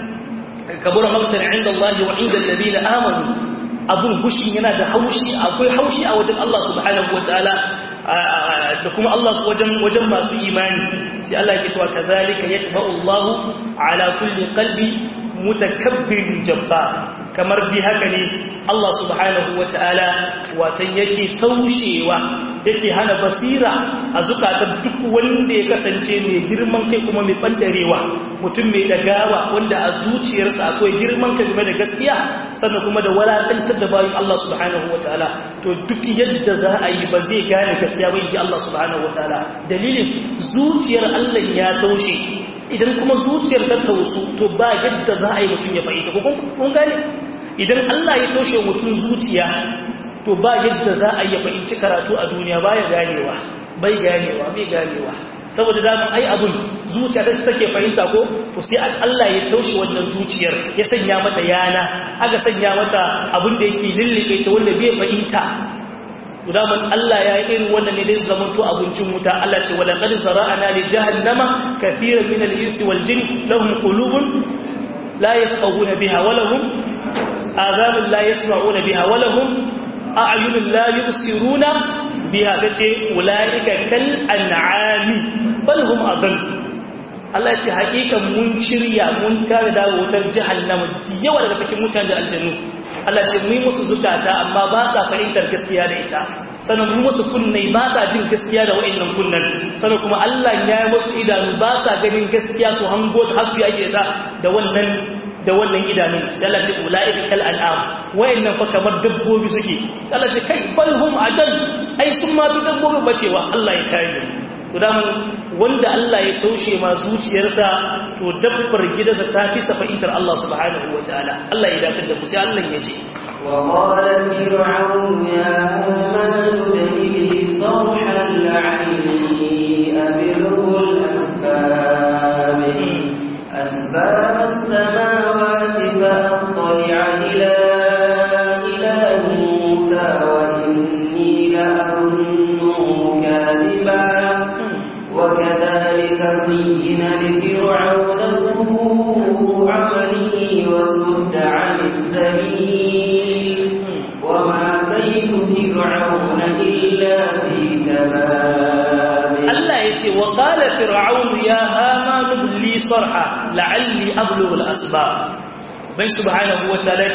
kabura maqtan inda Allah wa inda alladhina amanu abun gushi yana da haushi akwai haushi a wajen Allah subhanahu wataala da kuma Allah wajen wajen masu imani sai Allah yake cewa kazalika yatba'u Allah ala kulli qalbi mutakabbirin jabbar kamar bi haka ne Allah subhanahu wa ta'ala watan yake taushewa yake hana basira a zukatan duk wanda ya kasance mai girman kai kuma mai bandarewa mutum mai dagawa wanda a zuciyarsa akwai girman kai game da gaskiya sannan kuma da walakantar da bayan Allah subhanahu wa ta'ala to duk yadda za a yi ba zai gane gaskiya ba inji Allah subhanahu wa ta'ala dalilin zuciyar Allah ya taushe idan kuma zuciyar ta tausu to ba yadda za a yi mutum ya fahimta ko kun gane idan Allah ya taushe mutum zuciya to ba yadda za a yi fahimci karatu a duniya ba ya ganewa bai ganewa bai ganewa saboda daman ai abun zuciya ta take fahimta ko to sai Allah ya taushe wannan zuciyar ya sanya mata yana aka sanya mata abun da yake lullube ta wanda bai fahimta daman Allah ya yi irin wannan ne dai su zamanto abincin wuta Allah ce wala qad zara'ana li jahannama kathiran min al-insi wal jin lahum qulubun la yafqahuna biha wa lahum adhanun la yasma'una biha wa lahum a'yunun la yubsiruna biha sace ulaika kal an'ami bal hum adall Allah ce hakikan mun shirya mun tare da wutar jahannama yawa daga cikin mutane da aljannu Allah ce mu musu zukata amma ba sa fahimtar gaskiya da ita sannan mu musu kunne ba sa jin gaskiya da wa'annan kunnan sannan kuma Allah ya yi musu idanu ba sa ganin gaskiya su hango ta hasbi ake ta da wannan da wannan idanun sai Allah ce ulaika kal an'am wa'annan fa kamar dabbobi suke sai Allah ce kai balhum ajal ai sun ma bi dabbobi bacewa Allah ya kare to da wanda Allah ya taushe ma zuciyarsa to dabbar gidansa ta fi sa fahimtar Allah subhanahu wa ta'ala Allah ya datar da mu sai Allah ya ce wa qala fir'aun ya aman bi sarhan la'alli abilhu al-asbab asbab as-samawati fa attali'a ila ilahi Musa wa inni la'azunnuhu kadhiban وكذلك زين لفرعون سوء عمله وصد عن السبيل وما كيد فرعون إلا في تباب الله يتي وقال فرعون يا هامان ابن لي صرحا لعلي أبلغ الأسباب بين سبحانه وتعالى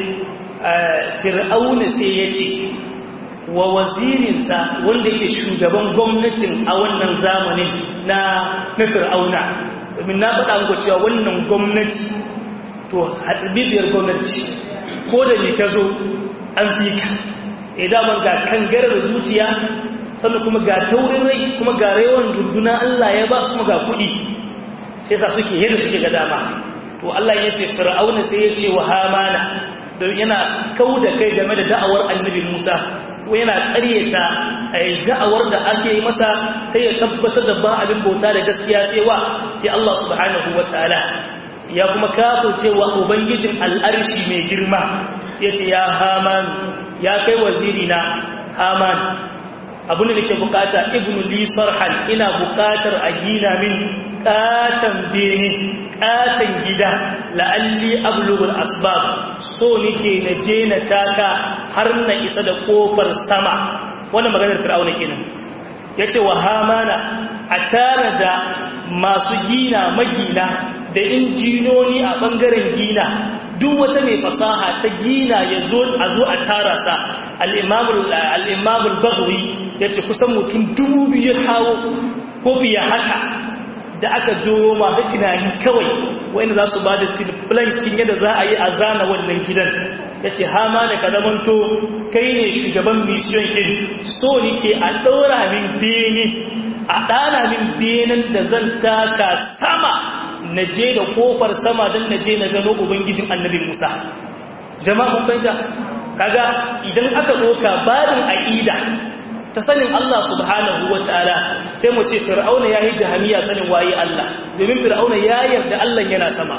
فرعون سيتي wa wazirinsa wanda yake shugaban gwamnatin a wannan zamanin na na fir'auna domin na faɗa muku cewa wannan gwamnati to hatsibibiyar gwamnati ko da ne ka zo an fi ka idan ga kangarar zuciya sannan kuma ga taurin rai kuma ga rayuwar dunduna Allah ya ba su kuma ga kuɗi sai sa suke yadda suke ga dama to Allah ya ce fir'auna sai ya ce wa hamana don yana kau da kai game da da'awar annabi Musa yana ƙaryata a da'awar da ake yi masa ta ya tabbatar da ba abin bauta da gaskiya sai wa sai Allah subhanahu wa ta'ala ya kuma kafo cewa ubangijin al'arshi mai girma sai ce ya haman ya kai waziri na haman abin da nake bukata ibnu li sarhan ina bukatar a gina min katan bene katan gida la'alli ablugul asbab so nake na je na taka har na isa da kofar sama wannan maganar fir'auna kenan yace wa hamana a tare da masu gina magina da injinoni a bangaren gina duk wata mai fasaha ta gina ya zo a zo a tara sa al'imamul bagwi ya ce kusan mutum dubu biyu kawo ko biya haka da aka jo masu tunani kawai wanda za su ba da blankin yadda za a yi a zana wannan gidan ya ce hama da ka zamanto kai ne shugaban mission kin so nike a ɗaura min bene a ɗana min benen da zan taka sama na je da kofar sama don na je na gano ubangijin annabi musa jama'a mun fahimta kaga idan aka ɗauka babin aƙida ta sanin Allah subhanahu wa ta'ala sai mu ce fir'auna ya yi jahamiya sanin waye Allah domin fir'auna ya yarda Allah yana sama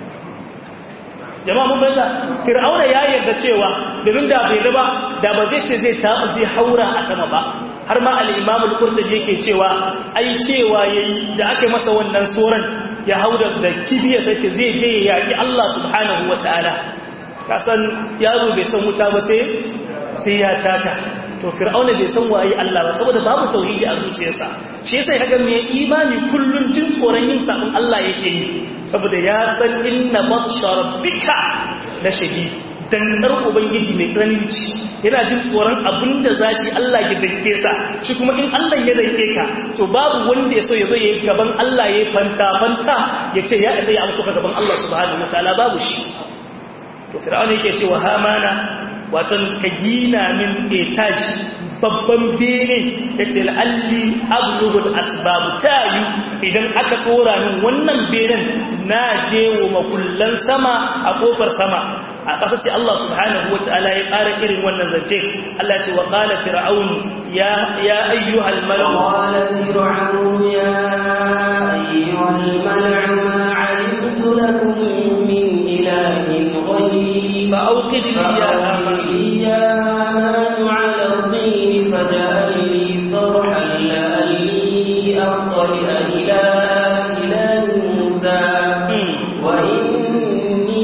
jama'a mun fahimta fir'auna ya yarda cewa domin da bai ba da ba zai ce zai ta zai haura a sama ba har ma al-imam al-qurtubi yake cewa ai cewa yayi da aka masa wannan soran ya hauda da kibiya sai ce zai je ya yaki Allah subhanahu wa ta'ala kasan yaro bai san wuta ba sai sai ya taka to fir'auna bai san waye Allah ba saboda babu tauhidi a zuciyarsa shi yasa kaga mai imani kullun jin tsoron yin sabon Allah yake yi saboda ya san inna batsha rabbika la shadid dannar ubangiji mai tsananci yana jin tsoron abinda zashi Allah ya danke sa shi kuma in Allah ya danke ka to babu wanda ya so ya zo ya gaban Allah ya fanta fanta ya ce ya isa ya amsa gaban Allah subhanahu wataala babu shi to fir'auna yake cewa hamana watan ka gina min etage babban bene yace la'alli ablughul asbab tayu idan aka dora min wannan benen na je wa makullan sama a kofar sama a ƙasa sai Allah subhanahu wata'ala ya ƙara irin wannan zance Allah ce wa qala fir'aun ya ya ayyuhal mala'u qala fir'aun ya ayyuhal mala'u ma 'alimtu lakum min ilahin ghayri fa awqid li ya haman ya haman 'ala al-tin faj'al li sarhan la'alli aqtali'a ila ilahi Musa wa inni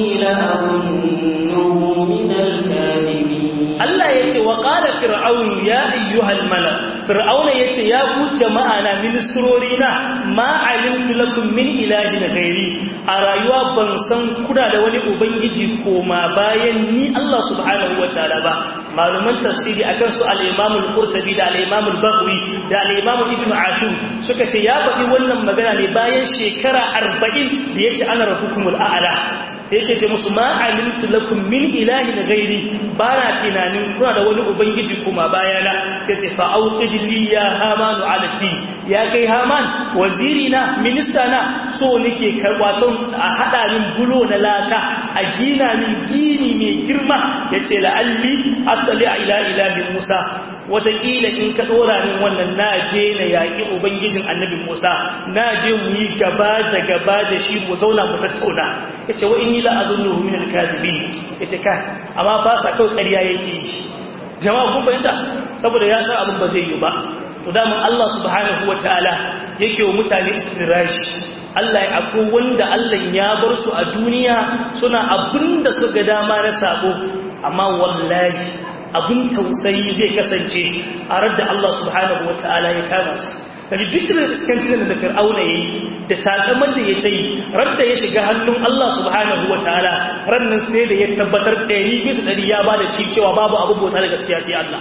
la'azunnuhu min al-kadhibin Allah ya ce wa ƙala fir'aun ya ayyuhal mala fir'auna ya ce ya ku jama'a na ministrori na ma alimtu lakum min ilahin ghairi a rayuwa ban san kuna da wani ubangiji koma bayan ni Allah subhanahu wa ta'ala ba maluman tafsiri akan su al-Imam al-Qurtubi da al-Imam al-Baghawi da al-Imam Ibn Ashur suka ce ya faɗi wannan magana ne bayan shekara 40 da yace ana rabbukumul a'la sai yake ce musu ma alimtu lakum min ilahin ghairi ba na tunanin kuna da wani ubangiji kuma bayana sai ce fa auqid li ya haman ala tin ya kai haman waziri na minista na so nake karwaton a hada min bulo na laka a gina min gini mai girma yace la'alli attali ila ilahi musa wataƙila in ka ɗora min wannan na je na yaƙi ubangijin annabi musa na je mu yi gaba da gaba da shi mu zauna mu tattauna ya ce wa in yi la'azun nuhu min alkazibi ya ce ka amma ba sa kawai ƙarya yake yi jama'a kun fahimta saboda ya san abin ba zai yi ba to daman Allah subhanahu wataala yake wa mutane istirashi Allah ya akwai wanda Allah ya bar su a duniya suna abinda suka ga dama na sabo amma wallahi abin tausayi zai kasance a radda Allah subhanahu wataala ya kama su kaji duk da iskancin da fir'auna yayi da takamar da ya tayi radda ya shiga hannun Allah subhanahu wataala rannan sai da ya tabbatar 100 bisa 100 ya bada ci cewa babu abu bauta da gaskiya sai Allah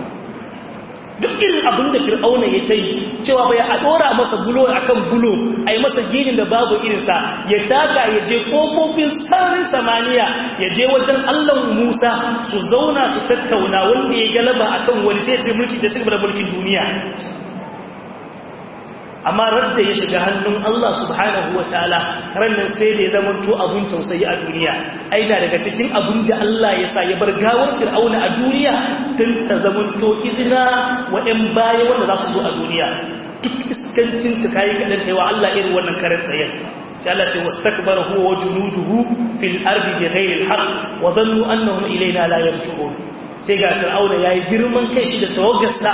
duk irin abin da fir'auna ya tayi cewa bai a dora masa bulo akan bulo ai masa ginin da babu irinsa ya taka ya je kofofin sararin samaniya ya je wajen Allah Musa su zauna su tattauna wanda ya galaba akan wani sai ya ce mulki da cigaba da mulkin duniya amma radda ya shiga hannun Allah subhanahu wa ta'ala rannan sai da ya zamanto abun tausayi a duniya aina daga cikin abun da Allah ya sa ya bar gawar fir'auna a duniya don ta zamanto izina wa ‘yan baya wanda za su zo a duniya duk iskancin ta kayi kaɗan ta yi wa Allah irin wannan karin tsayen sai Allah ce wasu takbar huwa wa junuduhu fil ardi bi ghairi al wa dhannu annahum ilayna la yarji'un sai ga fir'auna yayi girman kai shi da tawaggasta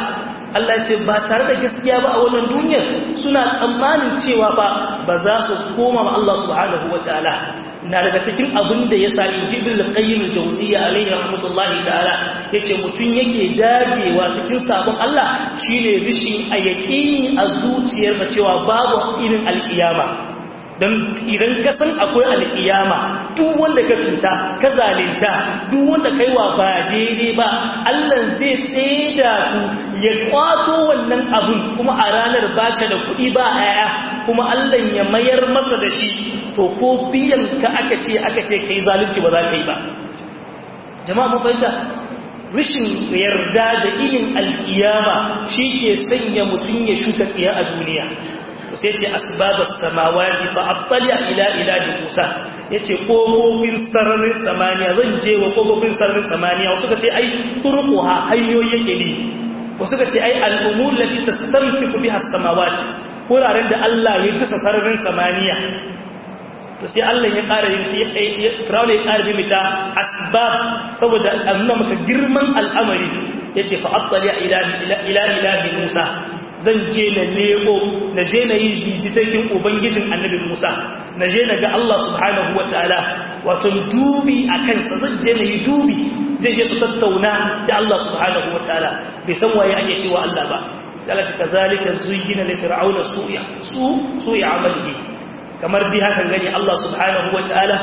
Allah ce ba tare da gaskiya ba a wannan duniyar suna tsammanin cewa ba ba za su koma ma Allah subhanahu wataala na daga cikin abin da ya sa injibin al-qayyim al-jawziyya alayhi rahmatullahi ta'ala yace mutun yake dagewa cikin sabon Allah shine rishin a yaqini a zuciyarsa cewa babu irin alkiyama dan idan ka san akwai alkiyama duk wanda ka cuta ka zalinta duk wanda kaiwa ba daidai ba Allah zai tseda ku ya kwato wannan abun kuma a ranar baka da kuɗi ba aya kuma Allah ya mayar masa da shi to ko biyan ka aka ce aka ce kai zalunci ba za ka yi ba jama'a mun fahimta rishin yarda da irin alkiyama shi ke sanya mutum ya shuka tsiya a duniya sai ce asbabas samawati fa attali'a ila ilahi musa yace kofofin sararin samaniya zan je wa kofofin sararin samaniya wasu ka ce ai turquha hanyoyi yake bi wasu ka ce ai al'umur lati tastamtiku biha as-samawati wuraren da Allah ya dasa sararin samaniya to sai Allah ya ƙara yin Firawuna ya ƙara mimita asbab saboda a nuna maka girman al'amari ya ce fa'attali ila ilahi Musa zan je na leko na je na yi bizitakin Ubangijin annabi Musa na je na ga Allah subhanahu wa ta'ala wato dubi a kansa zan je na yi dubi zai je su tattauna da Allah subhanahu wa ta'ala bai san waye ake cewa Allah ba sai Allah ce kazalika zuyyina li fir'auna su'a su su'a amalihi kamar di haka gani Allah subhanahu wa ta'ala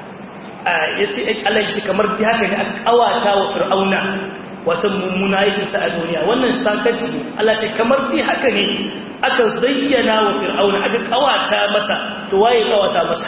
ya ce Allah ya ce kamar di haka ne aka kawata wa fir'auna wata mummuna aikinsa a duniya wannan sakaci Allah ce kamar di haka ne aka zayyana wa fir'auna aka kawata masa to waye kawata masa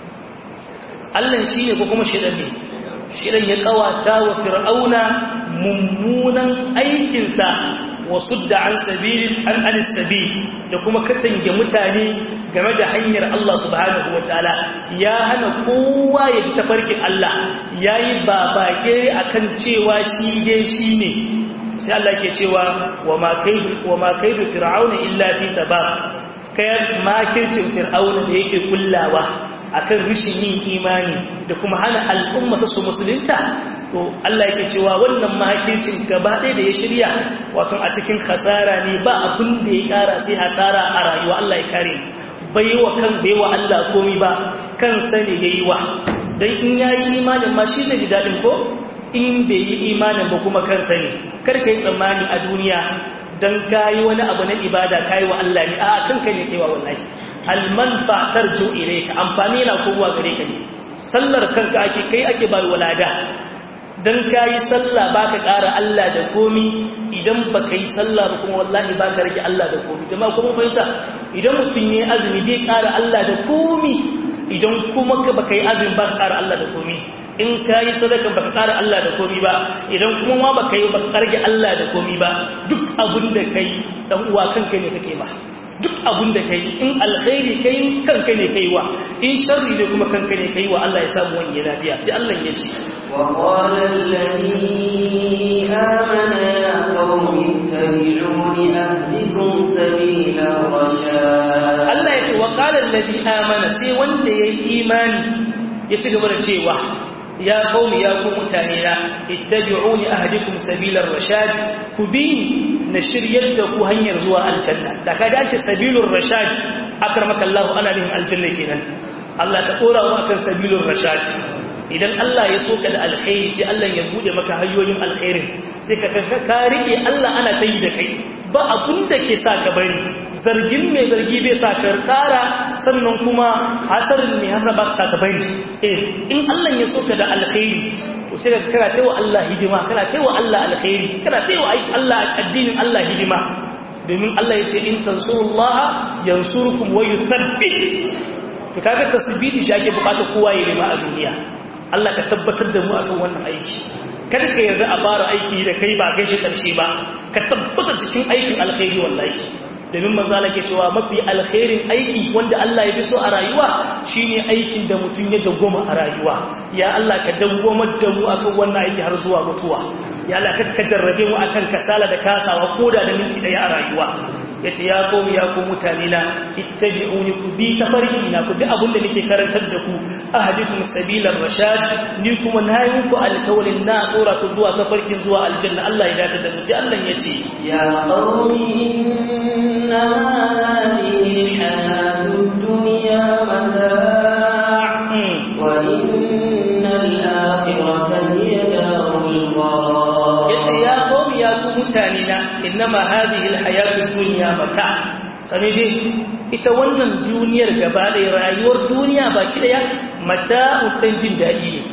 Allah shi ne ko kuma shidan ne shidan ya kawata wa fir'auna mummunan aikinsa wasu da an sabilin an anistabi da kuma katange mutane game da hanyar Allah subhanahu wa ta'ala ya hana kowa ya ji tafarkin Allah ya yi babake a kan cewa shi ge shi ne sai Allah ke cewa wa ma kaidu fir'auna illa fi taba kayan makircin fir'auna da yake kullawa akan rishin yin imani da kuma hana al'umma su musulunta to Allah yake cewa wannan makircin gaba ɗaya da ya shirya wato a cikin hasara ne ba abin da ya ƙara sai hasara a rayuwa Allah ya kare bai wa kan bai wa Allah komi ba kansa ne ya yi wa don in ya yi imanin ma shi zai ji daɗin ko in bai yi imanin ba kuma kansa ne kar ka yi tsammani a duniya don ka yi wani abu na ibada ka yi wa Allah ne a kanka ne kewa wallahi almanfa tarjo ka amfani yana kowa gare ka ne sallar kanka ake kai ake ba walada don ka yi sallah ba ka ƙara Allah da komi idan ba ka yi sallah ba kuma wallahi ba ka rage Allah da komi jama'a kuma fahimta idan mutum ya yi azumi bai ƙara Allah da komi idan kuma ka ba ka yi azumi ba ka ƙara Allah da komi in ka yi sadaka ba ka ƙara Allah da komi ba idan kuma ma ba ka yi ba ka rage Allah da komi ba duk abin da ka yi ɗan uwa kanka ne kake ba duk abin da ka yi in alkhairi ka yi kanka ne ka yi wa in sharri ne kuma kanka ne ka yi wa Allah ya samu wani lafiya sai Allah ya ce وقال الذي آمن يا قوم اتبعون أهدكم سبيل الرشاد Allah ya ce wa qala allazi amana sai wanda yayi imani ya ci gaba da cewa ya qaumi ya ku mutane na ittabi'uni ahdikum sabilar rashad ku bi na shiryar da ku hanyar zuwa aljanna da ka dace sabilur rashad akramaka Allah ana nihin aljanna kenan Allah ta kora mu akan sabilur rashad idan Allah ya so ka da alkhairi sai Allah ya bude maka hanyoyin alkhairin sai ka ka rike Allah ana ta yi da kai ba abun da ke sa ka bari zargin mai zargi bai sa ka kara sannan kuma hasarin mai hasa ba sa ka bari eh in Allah ya so ka da alkhairi to sai ka kana taiwa Allah hidima kana taiwa Allah alkhairi kana taiwa Allah addinin Allah hidima domin Allah ya ce in tansurullaha yansurukum wa yuthabbit to kaga tasbiti shi ake bukata kowa ya nema a duniya Allah ka tabbatar da mu akan wannan aiki kada ka yarda a fara aiki da kai ba kai shi karshe ba ka tabbata cikin aikin alkhairi wallahi domin manzala ke cewa mafi alkhairin aiki wanda Allah ya fi so a rayuwa shine aikin da mutum ya dawwama a rayuwa ya Allah ka dawwamar da mu akan wannan aiki har zuwa mutuwa ya Allah ka jarrabe mu akan kasala da kasawa koda da minti daya a rayuwa yace ya qawmi ya ku mutane na ittabi'uni ku bi tafarki na ku bi abin da nake karantar da ku ahadikum sabilar rashad ni kuma nayi muku alkawalin na dora ku zuwa tafarkin zuwa aljanna Allah ya dace da mu sai Allah yace ya qawmi inna hadhihi alhayatud dunya mata' wa innal akhirata hiya darul qarar yace ya qawmi ya ku mutane na innama hadhihi alhayatud dunya mata sani dai ita wannan duniyar gaba ɗaya rayuwar duniya baki daya mata'un dan jin daɗi ne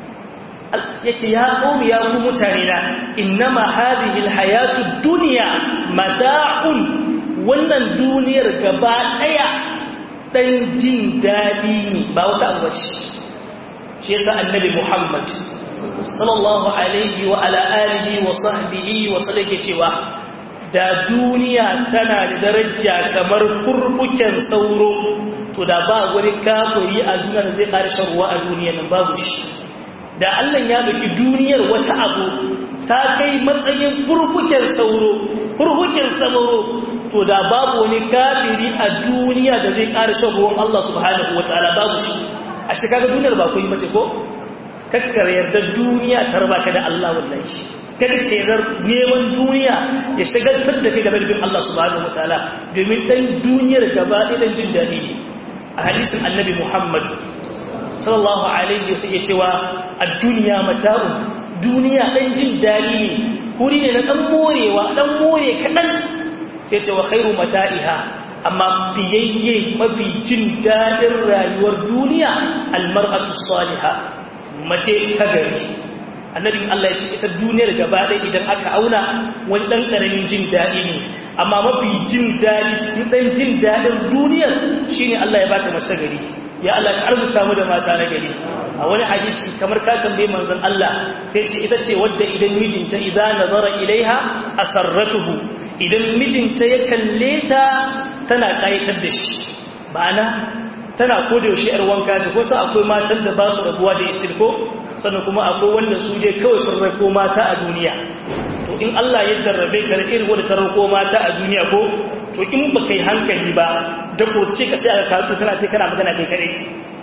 yace ya qawmi ya ku mutane na innama hadhihi alhayatud dunya mata'un wannan duniyar gaba ɗaya dan jin daɗi ne ba wata abu ce shi yasa annabi Muhammad sallallahu alaihi wa ala alihi wa sahbihi wa sallake cewa da duniya tana da daraja kamar furfuken sauro to da ba wani kafiri a duniya da zai ƙara shan ruwa a duniya nan babu shi da Allah ya baki duniyar wata abu ta kai matsayin furfuken sauro furfuken sauro to da babu wani kafiri a duniya da zai ƙara shan ruwan Allah subhanahu wataala babu shi a shi kaga duniyar ba kun yi mace ko kakkar yarda duniya ta raba ka da Allah wallahi kada ka yarda neman duniya ya shagaltar da kai game da bin Allah subhanahu wataala domin dan duniyar gaba ɗaya dan jin daɗi ne a hadisin annabi Muhammad sallallahu alaihi wasallam ya cewa ad-dunya mata'un duniya dan jin daɗi ne kuri ne na dan morewa dan more kaɗan sai ce wa khairu mata'iha amma fiyayye mafi jin daɗin rayuwar duniya almar'atu salihah mace ta gari annabin Allah ya ce ita duniyar gaba ɗaya idan aka auna wani ɗan ƙaramin jin daɗi ne amma mafi jin daɗi cikin ɗan jin daɗin duniyar shine Allah ya baka mace ta gari ya Allah ka arzuta mu da mata na gari a wani hadisi kamar ka tambaye manzon Allah sai ce ita ce wadda idan mijinta idan nazara ilaiha asarratuhu idan mijinta ya kalle ta tana kayatar da shi ma'ana tana koda yaushe yar wanka ce kusa akwai matan da ba su rabuwa da istirko sannan kuma akwai wanda su je kawai sun rako mata a duniya to in Allah ya jarrabe ka da irin wanda ta rako mata a duniya ko to in ba kai hankali ba da ce ka sai aka kawo kana kai kana magana kai kare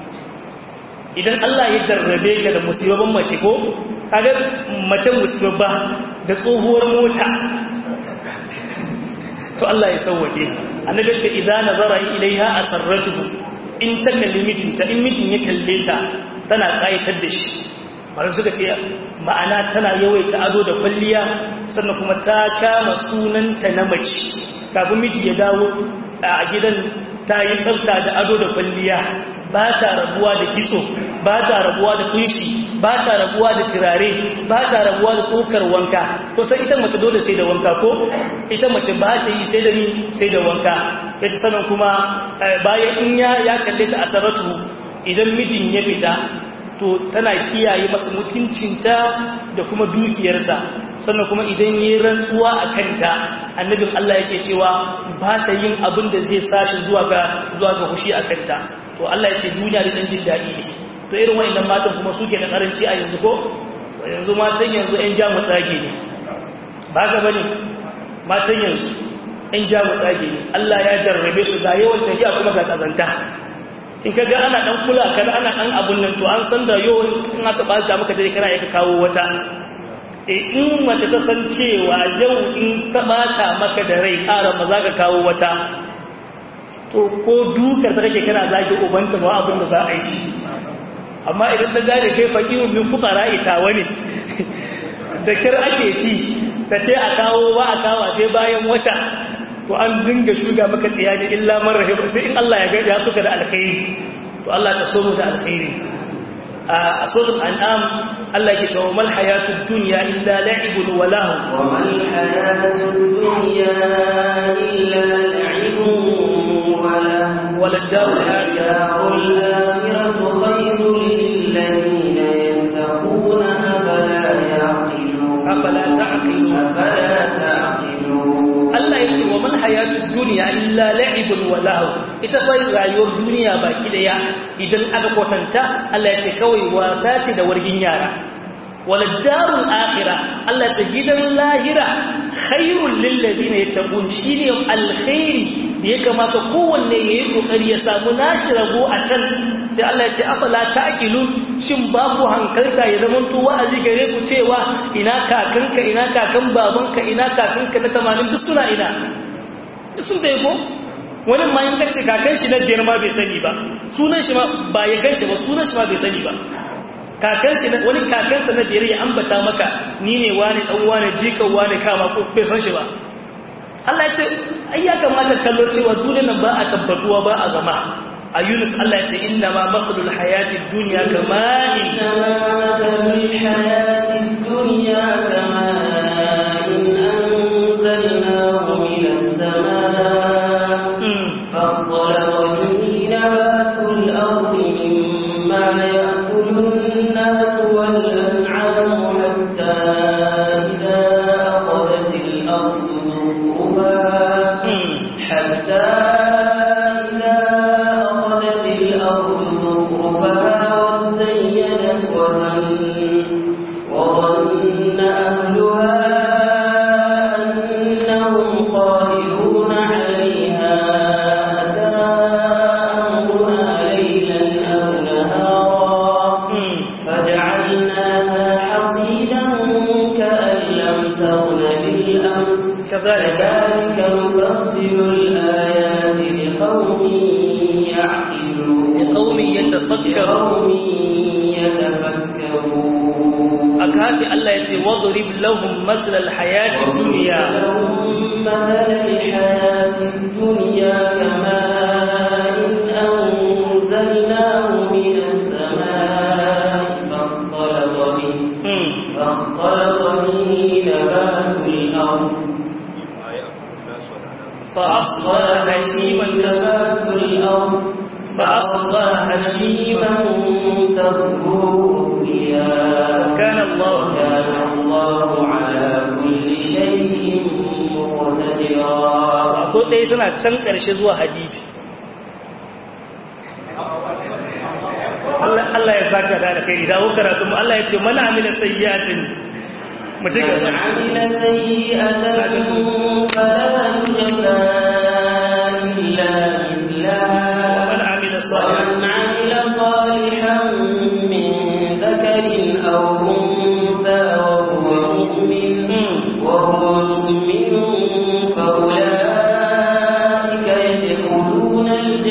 idan Allah ya jarrabe ka da musibabban mace ko kaga mace musibabba da tsohuwar mota to Allah ya sauwake annabi ce idan nazara ilaiha asarratuhu in ta kalli mijinta in mijin ya kalle ta tana kayatar da shi bari suka ce ma'ana tana yawaita ado da kwalliya sannan kuma ta kama sunanta na mace kafin miji ya dawo a gidan ta yi tsafta da ado da kwalliya ba ta rabuwa da kitso ba ta rabuwa da kunshi ba ta rabuwa da turare ba ta rabuwa da kokar wanka kusan ita mace dole sai da wanka ko ita mace ba ta yi sai da ni sai da wanka yace sanan kuma bayan in ya ya kalle ta asaratu idan mijin ya fita to tana kiyaye masa mutuncinta da kuma dukiyarsa sannan kuma idan yi rantsuwa a kanta annabin Allah yake cewa ba ta yin abin da zai sashi zuwa ga zuwa ga hushi a kanta to Allah ya ce duniya da dan jin daɗi ne to irin wayannan matan kuma suke da karanci a yanzu ko yanzu matan yanzu ƴan jamu tsage ne ba ga bane matan yanzu ƴan jamu tsage ne Allah ya jarrabe su ga yawan tafiya kuma ga kazanta in ka ga ana dan kula ka ana dan abun nan to an san da yau in aka bata maka dare kana yaka kawo wata e in mace ta san cewa yau in ta bata maka da rai ƙara ma za ka kawo wata to ko dukar ta kake kana zagi ubanta ba abin da za a yi amma idan ta gane kai fakiru min fukara ita wani da kir ake ci ta ce a kawo ba a kawo sai bayan wata to an dinga shuga maka tsiya ne illa man rahim sai in Allah ya ga ya suka da alkhairi to Allah ka so mu da alkhairi a suratul an'am Allah yake cewa mal hayatud dunya illa la'ibun wa lahu wa mal hayatud dunya illa la'ibun wa lahu wal darul darul akhiratu khayrun lil ladina yattaquna afala yaqilun afala ta'qilun afala ta'qilun Allah yake wa mal hayatud dunya illa la'ibun wa lahu ita fa rayuwar duniya baki daya idan aka kwatanta Allah yace kawai wasa ce da wargin yara wala darul akhirah Allah ce gidan lahira khairul lil ladina yattaqun shine alkhairi da ya kamata kowanne yayi kokari ya samu nashi rago a can sai Allah ya ce afala ta'qilun shin ba ku hankalta ya zama to wa'azi gare ku cewa ina kakanka ina kakan babanka ina kakanka na 80 duk suna ina duk sun da ko wani ma in kace kakan shi na biyar ma bai sani ba sunan shi ma ba ya gan shi ba sunan shi ma bai sani ba kakan shi wani kakan sa na biyar ya ambata maka ni ne wani dan wani jikan wani kama ko bai san shi ba Allah ya ce ai ya kamata kallo cewa duniyar nan ba a tabbatuwa ba a zama a Yunus Allah ya ce inna ma maqdul hayatid dunya kama inna ma maqdul hayatid dunya kama in anzalnahu minas samaa فاختلط به نبات الأرض مما يأكل الناس والأنعام حتى إذا أخذت الأرض زخرفها حتى إذا أخذت الأرض زخرفها وزينت وظن وظن أهلها أنهم قادرون عليها كذلك نفصل الآيات لقوم يعقلون لقوم يتفكرون يتفكرون أكافي الله يتي واضرب لهم مثل الحياة الدنيا لهم مثل الحياة الدنيا كماء أنزلناه من السماء فاختلط به فاختلط به نبات الأرض فأصبح هشيما نبات الأرض فأصبح هشيما تذكر الرياح كان الله كان الله على كل شيء مقتدرا ko ɗaya tana can ƙarshe zuwa hadidi Allah ya saka da alkhairi dawo karatu mu Allah ya ce mana amila sayyi'atin mu ci من gaba عمل سيئة فلا يجزى إلا مثلها man amila salihan ومن عمل صالحا من ذكر أو أنثى وهو مؤمن وهو مؤمن فأولئك يدخلون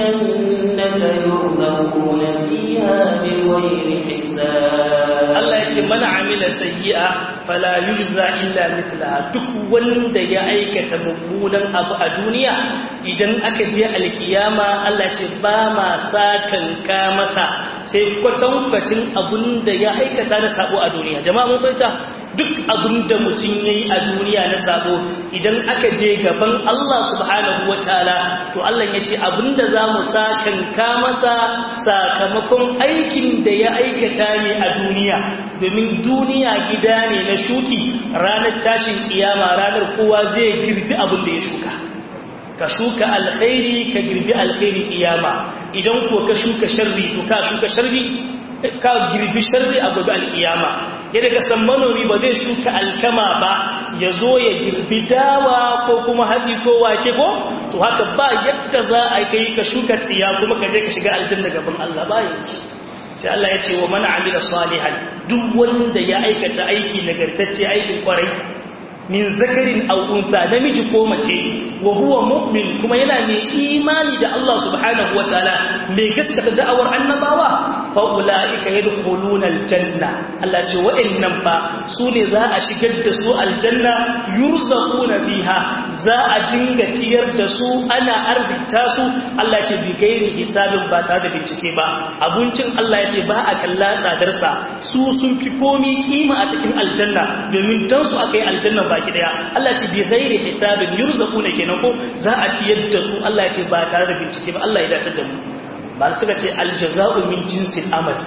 الجنة يرزقون فيها بغير حساب Allah ya ce mana amila sayyi'a fala yujza illa mithlaha duk wanda ya aikata mummunan abu a duniya idan aka je alkiyama Allah ya ce ba ma sakan ka masa sai kwatankwacin abun da ya aikata na sabo a duniya jama'a mun fahimta duk abun da mutum yayi a duniya na sabo idan aka je gaban Allah subhanahu wataala to Allah ya ce abinda za mu sakan ka masa sakamakon aikin da ya aikata ne a duniya domin duniya gida ne na shuki ranar tashin kiyama ranar kowa zai girbi abin da ya shuka ka shuka alkhairi ka girbi alkhairi kiyama idan ko ka shuka sharri to ka shuka sharri ka girbi sharri a gobe alkiyama yadda ka san manomi ba zai shuka alkama ba ya zo ya girbi dawa ko kuma hatsi ko wake ko to haka ba yadda za a kai ka shuka tsiya kuma ka je ka shiga aljanna gaban Allah ba yanzu sai Allah ya ce wa man amila salihan duk wanda ya aikata aiki nagartacce aikin kwarai min zakarin aw unsa namiji ko mace wa huwa mu'min kuma yana mai imani da Allah subhanahu wataala mai gaskata da'awar annabawa fa ulaika yadkhuluna aljanna Allah ce wa'annan fa su ne za a shigar da su aljanna yurzaquna fiha za a dinga ciyar da su ana arzikta su Allah ce bi gairi hisabin ba tare da bincike ba abincin Allah ya ce ba a kalla tsadarsa su sun fi komi kima a cikin aljanna domin dan su aka yi aljanna baki daya Allah ce bi ghairi hisabin yurzaquna kenan ko za a ci yadda su Allah ya ce ba tare da bincike ba Allah ya dace da mu ba suka ce aljaza'u min jinsil amal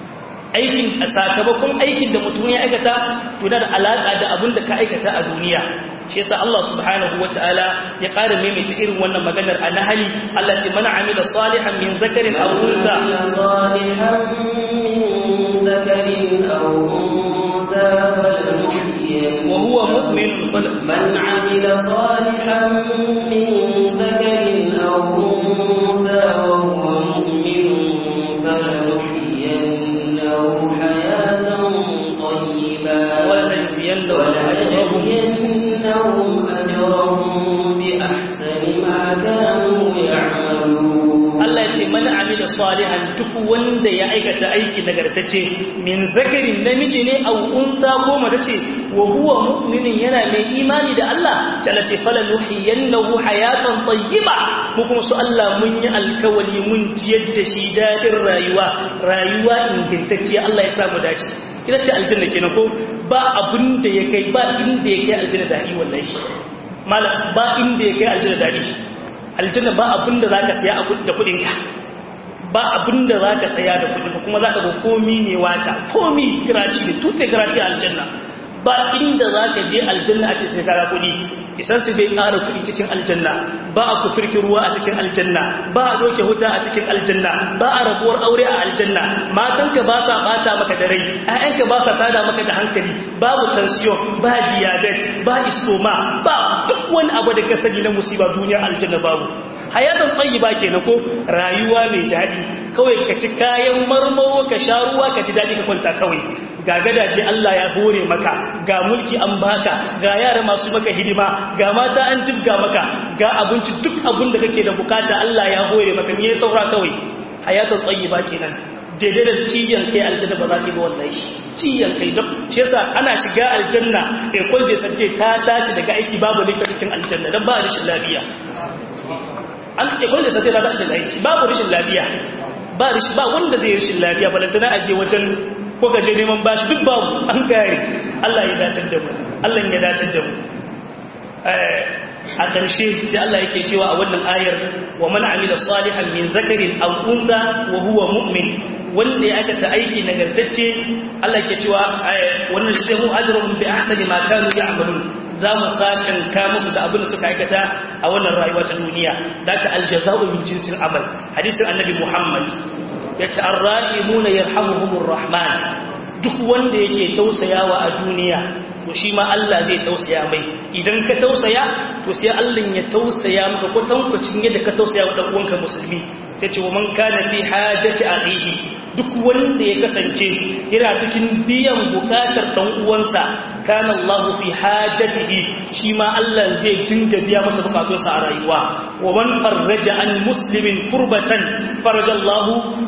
aikin sakamakon aikin da mutum ya aikata to da alaka da abin da ka aikata a duniya shi yasa Allah subhanahu wataala ya ƙara maimaita irin wannan maganar a nahali Allah ce mana amila salihan min zakarin aw unsa صالحا من ذكر أو أنثى من ذكر أو أنثى وهو مؤمن فلنحيينه حياة طيبة ولنجزينهم أجرهم بأحسن ما كانوا يعملون Allah ya ce mana amila salihan duk wanda ya aikata aiki nagartacce min zakarin namiji ne au unsa ko mace ce wa huwa mu'minin yana mai imani da Allah sai Allah ce fala nuhiyannahu hayatan tayyiba mu kuma su Allah mun yi alkawali mun jiyar da shi dadin rayuwa rayuwa ingantacciya Allah ya sa mu dace ita ce aljanna kenan ko ba abin da ya kai ba inda ya kai aljanna dadi wallahi malam ba inda ya kai aljanna dadi aljanna ba abin da za ka saya da kudinka ba abin da za ka saya da kudinka kuma za ka ga komi ne wata komi gratis ne tutte gratis aljanna ba inda za ka je aljanna a ce sai kara kudi isan su bai ƙara kudi cikin aljanna ba a kufirki ruwa a cikin aljanna ba a doke huta a cikin aljanna ba a rabuwar aure a aljanna matanka ba sa bata maka da rai ƴaƴanka ba sa tada maka da hankali babu tension ba diabetes ba istoma ba duk wani abu da ka sani na musiba duniya aljanna babu hayatan tayyiba kenan ko rayuwa mai daɗi kawai ka ci kayan marmawo ka sha ruwa ka ci daɗi ka kwanta kawai ga gadaje Allah ya hore maka ga mulki an baka ga yara masu maka hidima ga mata an jibga maka ga abinci duk abin da kake da bukata Allah ya hore maka me ya saura kawai hayatan tayyiba kenan daidai da ciyan kai aljanna ba za ki ga wallahi ciyan kai duk shi yasa ana shiga aljanna ekol da sante ta tashi daga aiki babu likita cikin aljanna dan ba rashin lafiya an ekol da sante ta tashi daga aiki babu rashin lafiya ba rashin ba wanda zai rashin lafiya balantana aje wajen ko gaje neman bashi duk babu an kare Allah ya datar da mu Allah ya datar da mu a ƙarshe sai Allah yake cewa a wannan ayar wa man amila salihan min zakarin aw unsa wa huwa mu'min wanda ya aikata aiki nagartacce Allah yake cewa wannan shi mu ajrun bi ahsani ma kanu ya'malun za mu sakan ka musu da abin da suka aikata a wannan rayuwa ta duniya daka aljaza'u min jinsil amal hadisin annabi Muhammad yace ar-ra'imuna yarhamuhumur rahman duk wanda yake tausayawa a duniya to shi ma Allah zai tausaya mai idan ka tausaya to sai Allah ya tausaya maka ko tankwacin yadda ka tausaya wa dan uwanka musulmi sai ce wa man kana fi hajati akhihi duk wanda ya kasance yana cikin biyan bukatar dan uwansa kana Allah fi hajatihi shi ma Allah zai dinga biya masa bukatunsa a rayuwa wa man farraja an muslimin kurbatan faraja Allah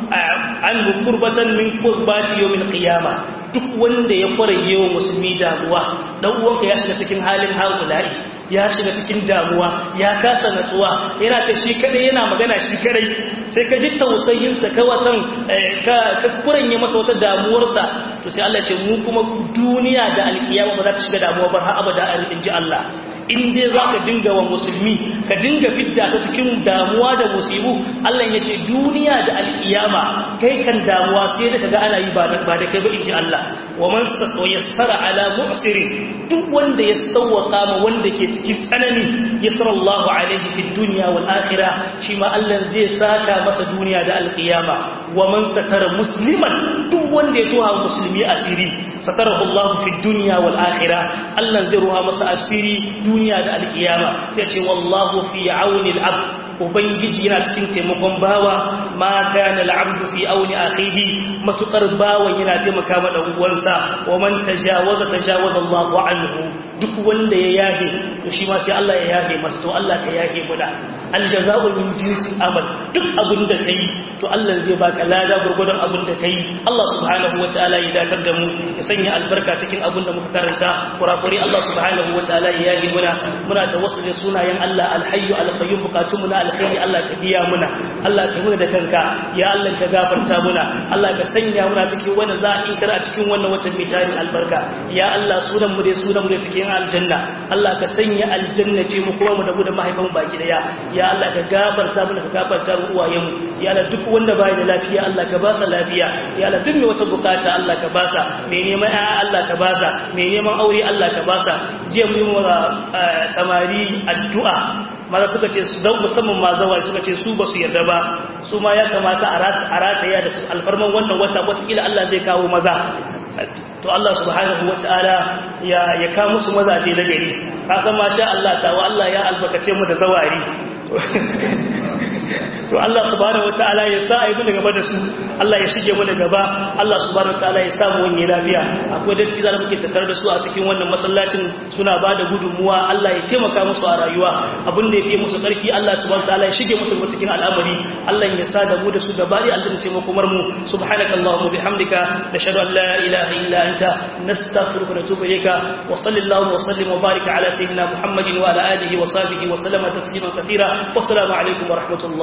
anhu kurbatan min kurbati yawmil qiyamah duk wanda ya kwaraye wa musulmi damuwa dan uwanka ya shiga cikin halin haula'i ya shiga cikin damuwa ya kasa natsuwa yana ta shi kadai yana magana shi kadai sai ka ji tausayin sa ka watan ka ka kuranye masa wata damuwarsa to sai Allah ya ce mu kuma duniya da alkiyama ba za ta shiga damuwa ba har abada a inji Allah in dai za ka dinga wa musulmi ka dinga fidda su cikin damuwa da musibu Allah ya ce duniya da alkiyama kai kan damuwa sai da kaga ana yi ba da kai ba in ji Allah wa man yassara ala mu'sirin duk wanda ya sawwaka ma wanda ke cikin tsanani yassara Allahu alaihi fid dunya wal akhirah shi ma Allah zai saka masa duniya da alkiyama wa man satara musliman duk wanda ya tuha musulmi asiri satarahu Allah fid dunya wal akhirah Allah zai ruha masa asiri duniya da alkiyama sai ce wallahu fi auni al-abd ubangiji yana cikin taimakon bawa ma kana al-abdu fi auni akhihi matukar bawan yana taimaka ma dan uwansa wa man tajawaza tajawaza Allahu anhu duk wanda ya yahe to shi ma sai Allah ya yahe masa to Allah ka yahe mu da aljaza'u min jinsi amal duk abin da kai to Allah zai baka lada gurgurdan abin da kai Allah subhanahu wataala ya datar da mu ya sanya albarka cikin abin da muka karanta kurakuri Allah subhanahu wataala ya yahe muna muna tawassuli sunayen Allah alhayyu alqayyum bukatun mu na alkhairi Allah ka biya muna Allah ka muna da kanka ya Allah ka gafarta muna Allah ka sanya muna cikin wannan za'i kar a cikin wannan watan mai tarin albarka ya Allah sunan mu dai sunan mu da cikin aljanna Allah ka sanya aljanna ce mu kuma mu da mu da mahaifan baki daya ya Allah ka gafarta mana ka gafarta mu uwayen mu ya Allah duk wanda bai da lafiya Allah ka ba sa lafiya ya Allah duk mai wata bukata Allah ka ba sa mai neman ƴaƴa Allah ka ba sa mai neman aure Allah ka ba sa jiya mu yi wa samari addu'a maza suka ce su zan musamman ma zawa suka ce su ba su yarda ba su ma ya kamata a rataya da alfarman wannan wata watakila Allah zai kawo maza to Allah subhanahu wa ta'ala ya ya kawo musu mazaje da gari ka san masha Allah ta wa Allah ya albarkace mu da zawari to Allah subhanahu wataala ya sa ayi daga gaba da su Allah ya shige mu da gaba Allah subhanahu wataala ya sa mu wani lafiya akwai datti da muke tattare da su a cikin wannan masallacin suna ba da gudunmuwa Allah ya taimaka musu a rayuwa abin da yake musu karfi Allah subhanahu wataala ya shige musu cikin al'amari Allah ya sa da mu da su gaba da Allah ya komar mu subhanakallahumma bihamdika nashhadu an la ilaha illa anta nastaghfiruka wa natubu ilayka wa sallallahu wa sallim wa barik ala sayyidina muhammadin wa ala alihi wa sahbihi wa sallama taslima kathira wassalamu alaikum wa rahmatullah